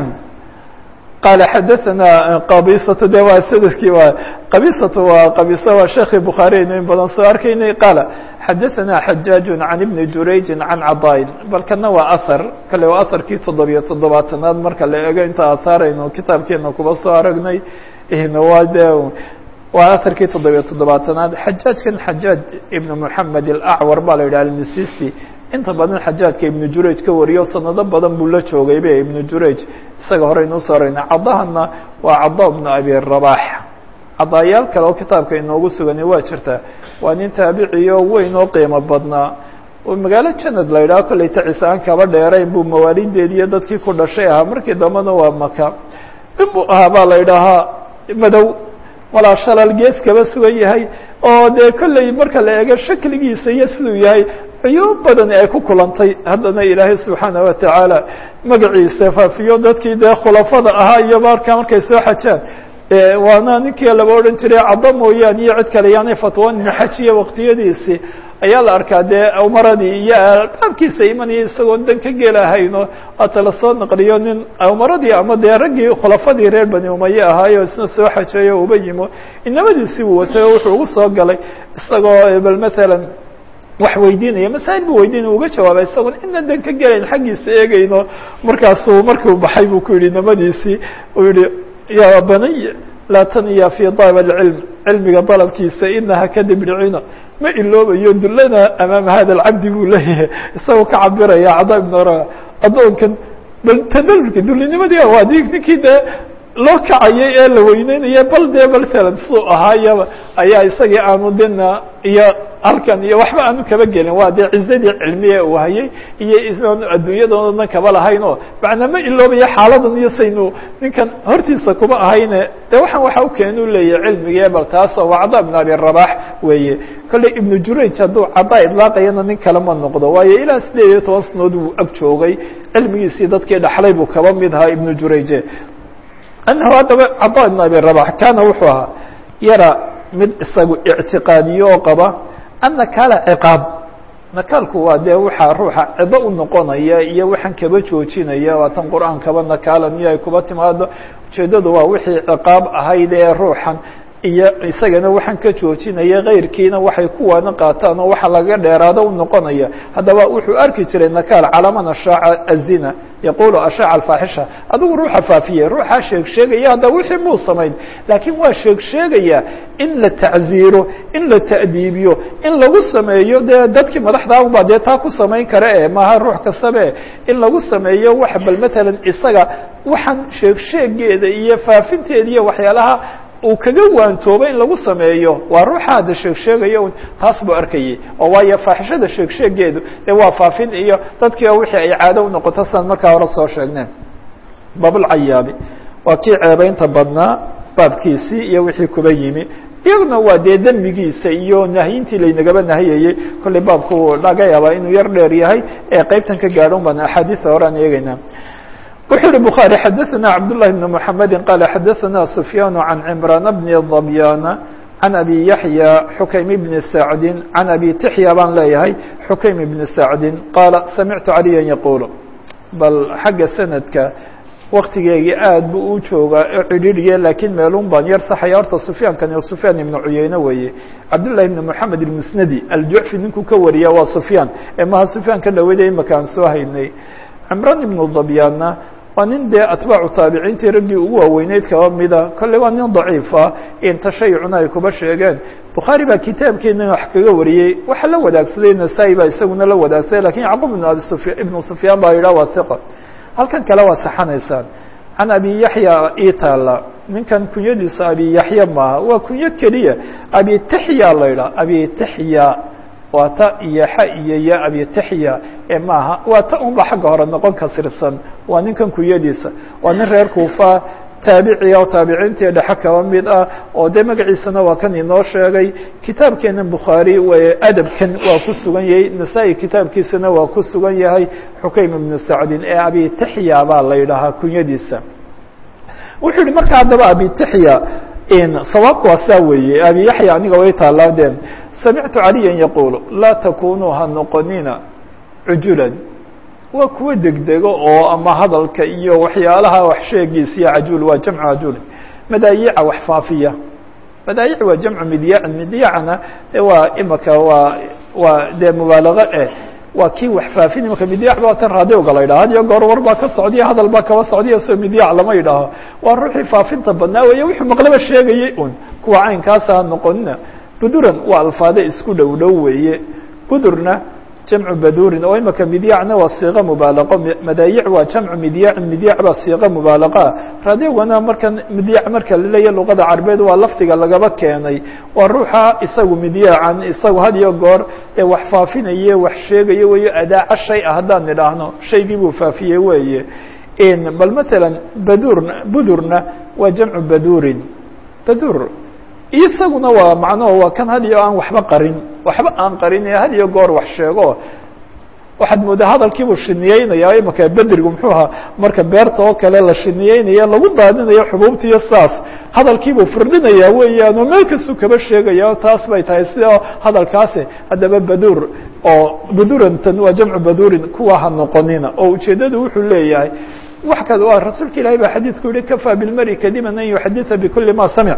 qal xadaثana qabisatu de waa sanadkii waa qabisatu waa qabisa waa sheekhi bukhaariyaynu in badan soo arkaynay qaala xadaثana xajaaج can ibni jurayji can cadaain bal kana waa ahar kale waa aharkii toddobiyo toddobaatanaad marka la ego inta ahaaraynu kitaabkeena kuba soo aragnay waa de waa aharkii toddobiyo toddobaatanaad xajaajkan xajaaj ibn moxamed alacwar baa la yidhah almisisi inta badan xajaajka ibnu jurayj ka wariyo sanado badan buu la joogay be ibnu jurayj isaga horeynu usoo aragna cadahana waa cada bnu abi rabax cadaayaal kale oo kitaabka inoogu sugani waa jirta waa nin taabiciyo weyn oo qiimo badnaa oo magaalo janad la yidhaho kolley tacisaan kaba dheerayn buu mawaalideedi iyo dadkii ku dhashay ahaa markii dambena waa maka inbuu ahaa baa la yidhaahaa madow walaa shalal gees kaba sugan yahay oo dee kolley marka la eego shakligiisa iyo siduu yahay cuyuub badan ay ku kulantay haddana ilaahay subxaana watacaala magaciisa faafiyo dadkii dee khulafada ahaa iyo markaa markay soo xajaan waana ninkii laba odhan jiray caddo mooyaane iyo cid kale yaanay fatwoonin xajiya waqtiyadiisii ayaa la arkaa dee umaradii iyo albaabkiisa imanaya isagoon dan ka gelahayno hata lasoo naqliyo nin umaradii ama dee raggii khulafadii reer bani umaye ahaayo isna soo xajeeyo uba yimo inamadiisii buu watay oo wuxuu ugu soo galay isagoo bal matalan wax weydiinaya masaa'il buu weydiinaya uga jawaabay isagoon ina dan ka gelayn xaggiisa eegayno markaasuu markuu baxay buu ku yidhi inamadiisii uu yihi ya baniy laa taniya fi dalab اcilm cilmiga dalabkiisa inaha kadib dhicina ma iloobayo dullana amaama hada alcabdi buu leeyahay isagoo ka cabiraya cada ibn ra addoonkan bal tadalulka dullinimadii waa di ninkii dee loo kacayay ee la weyneynaya bal dee masalan suu ahaayaba ayaa isagii aanu dina iyo halkan iyo waxba aanu kaba gelin waa dee cizadii cilmiya uu hayay iyo isaanu adduunyadooda dan kaba lahayn oo macnaa ma iloobaya xaaladan iyo saynu ninkan hortiisa kuma ahayne de waxaan waxa u keena u leeyahay cilmigii bal taasoo waa cada ibn abi rabax weeye kolley ibnu jurayj hadduu caddaa idlaaqayana nin kale ma noqdo waayo ilaa sideed iyo toban sanood wuu ag joogay cilmigiisii dadkii dhaxlay buu kaba mid ahaa ibnu jurayje annahu haddaba cada ibn abi rabax kaana wuxuu ahaa yara mid isagu ictiqaadiyo oo qaba annakaala ciqaab nakaalku waa dee waxaa ruuxa cido u noqonaya iyo waxaan kaba joojinaya waa tan qur-aankaba nakaala miyo ay kuba timaado ujeeddadu waa wixii ciqaab ahayd ee ruuxan iyo isagana waxaan ka joojinaya kayrkiina waxay kuwaana qaataan oo waxa laga dheeraado u noqonaya haddaba wuxuu arki jiray nakaal calaman ashaaca azina yaqulu ashaaca alfaaxisha adigu ruuxa faafiye ruuxaa sheeg sheegaya hadda wixii muu samayn laakiin waa sheeg sheegaya in la tacziiro in la ta'diibiyo in lagu sameeyo dee dadkii madaxda baa dee taa ku samayn kara e maaha ruux kastabe in lagu sameeyo wax bal matalan isaga waxaan sheeg sheegeeda iyo faafinteeda iyo waxyaalaha uu kaga waantooba in lagu sameeyo waa ruuxa hadda sheeg sheegayo taas buu arkayay oo waayo faaxishada sheeg sheegeedu dee waa faafin iyo dadkii oo wixii ay caado u noqoto siaan markaa hore soo sheegneen baabulcayaabi waa kii ceebeynta badnaa baabkiisii iyo wixii kuba yimi iyaguna waa dee dembigiisa iyo nahyintii laynagaba nahiyayey kollay baabku laga yaabaa inuu yar dheer yahay ee qeybtan ka gaadhon baan axaadiisa hore aan eegeynaa wuxuu uhi bخarي xadaثna cabdاللahi بن محamedi qال xadaثna سfyaan عan cمrان بن ضbyاn عan abi yaحyى xukaym بn sacdi عan abi tixya baan leeyahay xukaym بn sacdi qaala samictu عaliya yaqul bal xagga sanadka waktigeegii aad bu u joogaa oo cidhiiriye lakiin meelun baan yar saxaya horta sufyaankani sufyaan ibnu cuyeyne weeye cabdالlahi بn mحamed الmusnadi aljucfi ninkuu ka wariya waa sufyaan ee maha sufyaan ka dhaweyda imaka aan soo haynay cimran ibnu dabyaanna waa nin dee atbaacu taabiciintii raggii ugu waaweyneyd kaba mida kolley waa nin daciifa in tashayucna ay kuba sheegeen bukhaari baa kitaabkeena wax kaga wariyey waxa la wadaagsaday nasaa-i baa isaguna la wadaagsaday lakin yacqub ibn abi sufya ibnu sufyaan baa yidhah waa hiqa halkan kale waa saxanaysaan can abi yaxya ii taala ninkan kunyadiisa abi yaxya maaha waa kunyo keliya abi tixya la yidhah abi tixya waa ta iyo xa iyo ya abi tixya ee maaha waa ta un ba xagga hore noqon kasirsan waa ninkan kunyadiisa waa nin reer kuufa taabiciya oo taabiciintii dhexe kaba mid ah oo dee magaciisana waa kan inoo sheegay kitaabkeena bukhaari w adabkan waa ku sugan yahay nasaa-i kitaabkiisana waa ku sugan yahay xukaym ibnu sacdin ee abi tixya baa la yidhaahaa kunyadiisa wuxuu yihi marka haddaba abi tixya sawaabku waa saa weeye abi yaxya aniga way taalaadeen samictu caliya yaqulu laa takunuu ha noqonina cujulan waa kuwa degdego oo ama hadalka iyo waxyaalaha wax sheegiis iyo cajuul waa jamcu cajuul madaayica wax faafiya madaayic waa jamcu midyacin midyacna de waa imaka waa waa dee mubaalago eh waa kii wax faafin imaka midyac ba tan raadioga la yidhaha had iyo goor war baa ka socdiya hadal baa kaba socdiya soo midyac lama yidhaaho waa ruuxii faafinta badnaa weeye wuxuu maqlaba sheegayey un kuwa caynkaasa ha noqonina buduran waa alfaade isku dhow dhow weeye budurna jamcu badurin oo imaka midyacna waa siiqo mubaalaqo madaayic waa jamcu midyacin midyac baa siiqo mubaalaqaa raadiogana markan midyac marka laleeya luqada carabeed waa lafdiga lagaba keenay waa ruuxa isagu midyacan isagu had iyo goor ee wax faafinaye wax sheegayo weyo adaaca shay ah haddaan nidhaahno shaygii buu faafiyey weeye bal matalan badurna budurna waa jamcu badurin badur isaguna waa macnaho waa kan had iyo aan waxba qarin waxba aan qarin ee had iyo goor wax sheego waxaad moodaa hadalkiibuu shiniyeynaya imaka bedrigu muxuu ahaa marka beerta oo kale la shiniyeynaya lagu daadinayo xubuubta iyo saas hadalkiibuu firdhinaya weeyaan oo meel kastuu kaba sheegaya o taas bay tahay sida hadalkaasi haddaba badur oo badurantan waa jamcu badurin kuwa ha noqonina oo ujeeddadu wuxuu leeyahay wax ka waa rasuulka ilahi baa xadiidku yihi kafaa bilmari kadiban an yuxaditha bikuli ma samic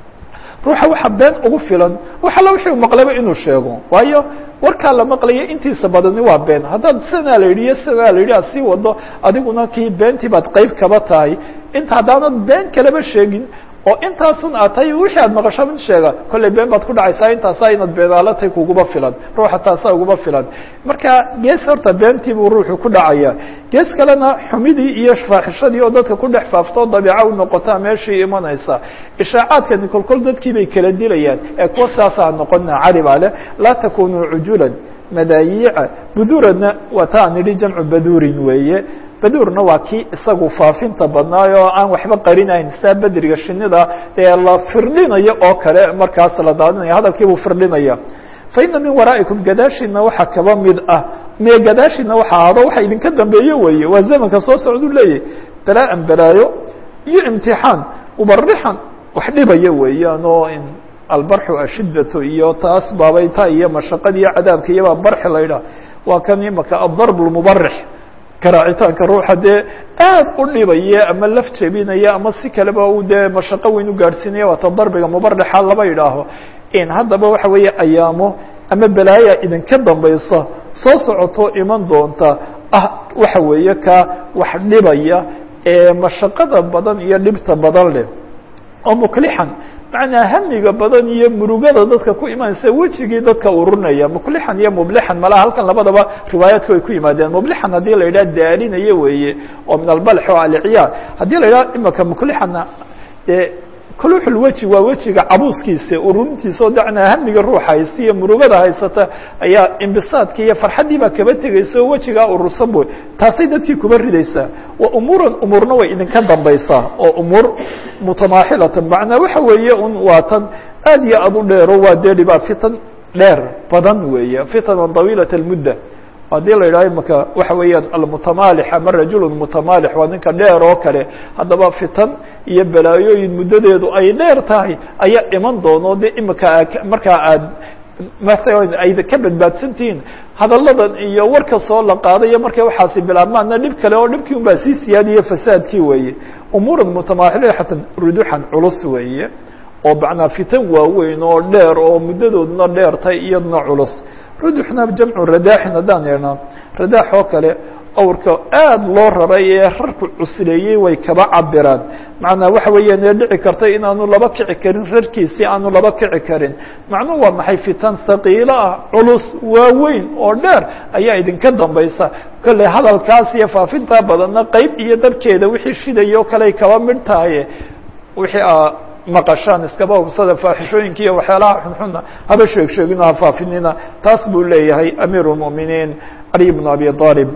ruuxa waxa been ugu filan wax alla wixii u maqlaba inuu sheego waayo warkaa la maqlaya intiisa badani waa been haddaad sidanaa la yidhi iyo sidanaa la yidhi aad sii wado adiguna kii beentii baad qeyb kaba tahay inta haddaanad been kaleba sheegin oo intaasun aad tahay wixii aad maqasho mid sheega kollay been baad ku dhacaysaa intaasaa inaad beenaalatay kuguba filan ruuxa taasaa uguba filan marka gees horta beentii buu ruuxu ku dhacaya gees kalena xumidii iyo faaxishadii oo dadka ku dhex faaftoo dabiica u noqotaa meeshii imanaysa ishaacaadkani kolkol dadkii bay kala dilayaan ee kuwa saasaa noqona cari baa leh laa takunuu cujulan madaayiica buduranna waa ta aan idhi jamcu baduurin weeye badurna waa kii isagu faafinta badnaay oo aan waxba qarinayn saa bedriga shinida ee la firdhinayo oo kale markaas la daadinaya hadalkiibuu firdhinaya fa ina min waraa'ikum gadaashiina waxaa kaba mid ah me gadaashiina waxa ahado waxa idinka dambeeye weeye waa zamanka soo socdu leeyahy balaa-an balaayo iyo imtixaan ubarixan wax dhibaya weeyaan oo albarxu ashidatu iyo taas baabayta iyo mashaqada iyo cadaabka iyobaa barxi la ydhaha waa kan imaka adarb lmubarix garaacitaanka ruuxa dee aad u dhibaya ama laf jebinaya ama si kaleba u dee mashaqo weyn u gaadhsiinaya waata darbiga mubarixa laba idhaaho in haddaba waxa weeye ayaamo ama balaaya idinka dambaysa soo socoto iman doonta ah waxa weeye ka wax dhibaya ee mashaqada badan iyo dhibta badan leh oo muklixan macnaa hamiga badan iyo murugada dadka ku imanaysa wejigii dadka ururinaya muklixan iyo mublixan malaha halkan labadaba riwaayaadku ay ku yimaadeen mublixan haddii la yidhaha daarinayo weeye oo min albalx o alciyaar haddii la yidhaha imaka muklixanna dee kuluxulweji waa wejiga cabuuskiisa ururintiisa oo dacnaa hamiga ruuxa haysta iyo murugada haysata ayaa imbisaadkii iyo farxaddii baa kaba tegaysa oo wejigaa urursan boy taasay dadkii kuba ridaysaa wa umuuran umuurna way idinka dambaysaa oo umuur mutamaaxilatan macnaa waxa weeye un waa tan aad iyo aad u dheero waa dee dhibaa fitan dheer badan weeye fitanan طawiilat اlmudda haddii la yidhaho imaka waxa weeyaan almutamaalix ama rajul mutamaalix waa ninka dheer oo kale haddaba fitan iyo balaayooyin muddadeedu ay dheer tahay ayaa iman doono de imika markaa aad masalan ayda ka badbaadsantihiin hadalladan iyo warka soo la qaadayo markay waxaasi bilaabmaana dhib kale oo dhibkii un baa sii siyaadiye fasaadkii weeye umuuran mutamaaxilatan ruduxan culus weeye oo macnaa fitan waaweyn oo dheer oo muddadooduna dheertay iyadna culus ruduxna jamcu radaaxin haddaan yeernaa radaax oo kale awrka aad loo raray ee rarku cusleeyey way kaba cabiraan macnaa waxa weeyaan ee dhici karta inaanu laba kici karin rarkiisii aanu laba kici karin macnuhu waa maxay fitan haqiilo ah culus waaweyn oo dheer ayaa idinka dambaysa kolley hadalkaas iyo faafintaa badanna qeyb iyo dabkeeda wixii shidaya o kale ay kaba midh tahay wixii a maqashaan iskaba hubsada faaxishooyinka iyo waxyaalaha xunxuna haba sheeg sheegino ha faafinina taas buu leeyahay amiir الmؤminiin caliي بن abi طالب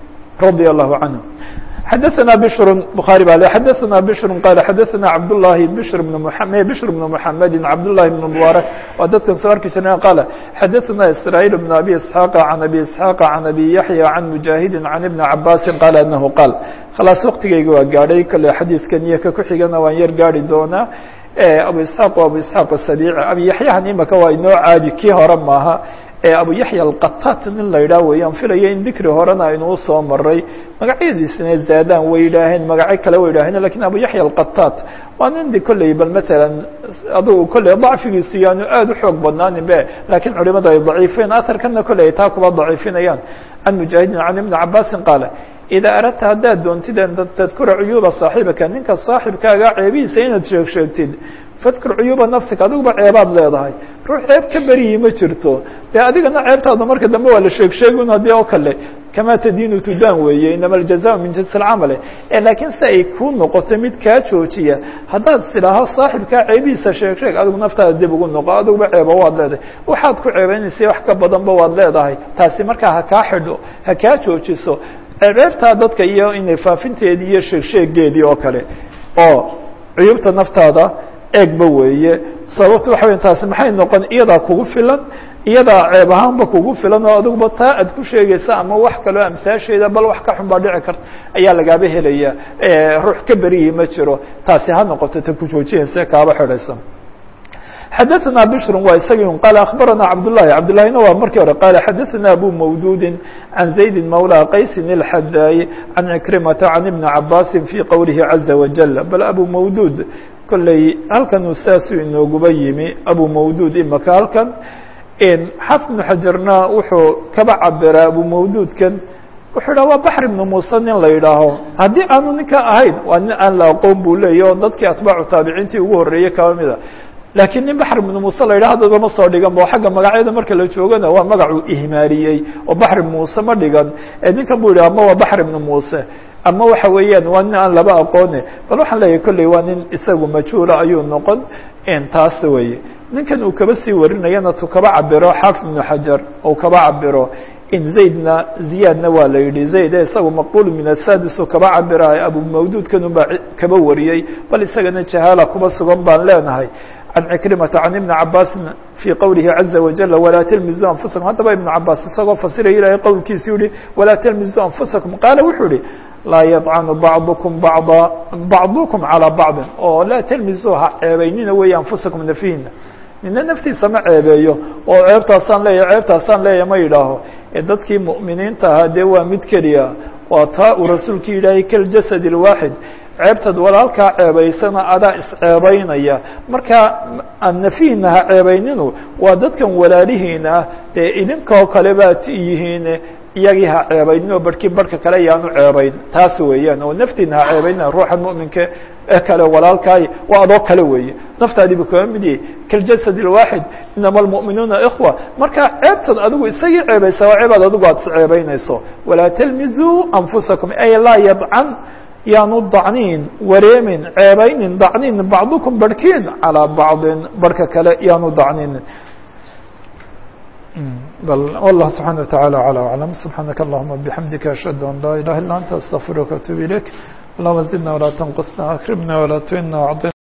رضي الله عنه xdثna بشر بخاري ba xdثna بشر qال xdثna cبداللahi بشر بن محمد بشر بن محمد cبداللahi بن مبارك waa dadkan soo arki jirna qال xdثna إسرائيل بن أبي إسحاq عن أبي إسحاq عن أبي يحيى عن مجاهد عن بن عباس qال أنه qال khلاص وktigayga waa gaadhay kale xadيiثkan iyo ka kuxigana waan yar gaari doonaa abu isxaaq waa abu isxaaq asabiici abi yaxyahan imaka waa inoo caadi kii hore maaha abu yaxya alqatat nin la yidhaah weeyaan filaya in dikri horena aynuu soo maray magacyadiisina zaadaan way yidhaaheen magacyo kale way yidhaaheen lakin abu yaxya alqatat waa nin de kolley bal matalan adugu kolley dacfigiisu yaanu aada u xoog badnaanin be lakiin culimadu ay daciifeen aharkana kolley ay taa kuba daciifinayaan can mujaahidin can ibni cabaasin qaala idaa aradta haddaad doontid an tadkura cuyuuba saaxibaka ninka saaxibkaaga ceebihiisa inaad sheeg sheegtid fadkur cuyuuba nafsika adiguba ceebaad leedahay ruux ceeb ka beriyi ma jirto dee adigana ceebtaada marka dambe waa la sheeg sheegun haddii oo kale kama tadiinu tudaan weeye inama aljaza min jinsi alcamale laakiin si ay ku noqoto mid kaa joojiya haddaad sidhaaho saaxibkaa ceebihiisa sheeg sheeg adigu naftaada dib ugu noqo adiguba ceeba waad leedahay waxaad ku ceebeynaysa wax ka badanba waad leedahay taasi markaa ha kaa xidho ha kaa joojiso ceebtaa dadka iyo inay faafinteedii iyo sheegsheegeedii oo kale oo cuyubta naftaada eegba weeye sababto waxa weya taasi maxay noqon iyadaa kugu filan iyadaa ceeb ahaanba kugu filan oo adiguba taa aad ku sheegaysa ama wax kaloo amtaasheeda bal wax ka xun baa dhici karta ayaa lagaaba helaya ruux ka beriyi ma jiro taasi ha noqoto ta ku joojinaysa kaaba xidhaysa xadaثna bشhr waa isagi qال aخbarana cabdالlahi cabdالlahina waa markii hore qال xadaثna abu mawdudi عan زayd mawlى qaysi الxadاي عan عكrimata عan iبn cabasi fي qowlihi عaزa wajل bal abu mawdud kolley halkanuu saasuu inooguba yimi abu mawdud imaka halkan xafid بن xajarna wuxuu kaba cabiraa abu mawdudkan wuxuu yidhah waa baxr ibnu muuse nin la yidhaaho haddii aanu ninka ahayn waa nin aan la aqoon buu leeya o dadkii atbaacu taabiciintii ugu horreeyey kaba mida laakiin nin baxr ibnu muuse la yidhah haddaba ma soo dhigan bo xagga magacyada marka la joogana waa magacuu ihmaaliyey oo baxr ibnu muuse ma dhigan ninkan bu yidhah ama waa baxr ibnu muuse ama waxa weeyaan waa nin aan laba aqoone bal waxaan leeyahay kolley waa nin isagu majhuula ayuu noqon taas weye ninkan uu kaba sii warinayana tu kaba cabiro xaafid ibnu xajar ou kaba cabiro in zaydna ziyaadna waa la yidhi zayd e isagu maqbul min asadis oo kaba cabiraay abu mawduudkan unbaa kaba wariyey bal isagana jahaala kuba sugan baan leenahay can cikrimata can ibni cabaasin fii qowlihi caza wajal walaa talmizuu anfusakum haddaba ibnu cabaas isagoo fasiraya ilahay qowlkiisu yihi walaa talmizuu anfusakum qaala wuxuu yihi laa yadcanu bacdukum bacda bacdukum calىa bacdin oo laa talmizuu ha ceebeynina weeye anfusakum nafihina nina naftiisa ma ceebeeyo oo ceebtaasaan leeya ceebtaasaan leeya ma yidhaaho ee dadkii mu'miniinta ahaa dee waa mid keliya waa taa uu rasuulku yidhaahay kaljasad اlwaaxid ceebtad walaalkaa ceebaysana adaa isceebaynaya marka aan nafihina ha ceebayninu waa dadkan walaalihiina ah dee idinkoo kale baad yihiin iyagii ha ceebaynin oo barhkii barhka kale yaanu ceebayn taas weeyaan oo naftiina ha ceebaynina ruuxan mu'minka ee kale walaalkaay waa adoo kale weeye naftaadii bu kaga mid yahay kaljasad اlwaaxid inama almu'minuuna ikhwa marka ceebtan adigu isagii ceebaysa waa ceebaad adigu aad isceebaynayso walaa talmizuu anfusakum ay laa yadcan yaanu dacniin wareemin ceebaynin dacniin bacdukum barhkiin calىa bacdin barhka kale yaanu dacniin bal والله سبحانه وتعالى على أعلم سبحانك اللهم بحمدك أشهد أن لا إله إلا أنت أستغفرك وأتوب إليك اللهم زدنا ولا تنقصنا أكرمنا ولا تهنا وعطنا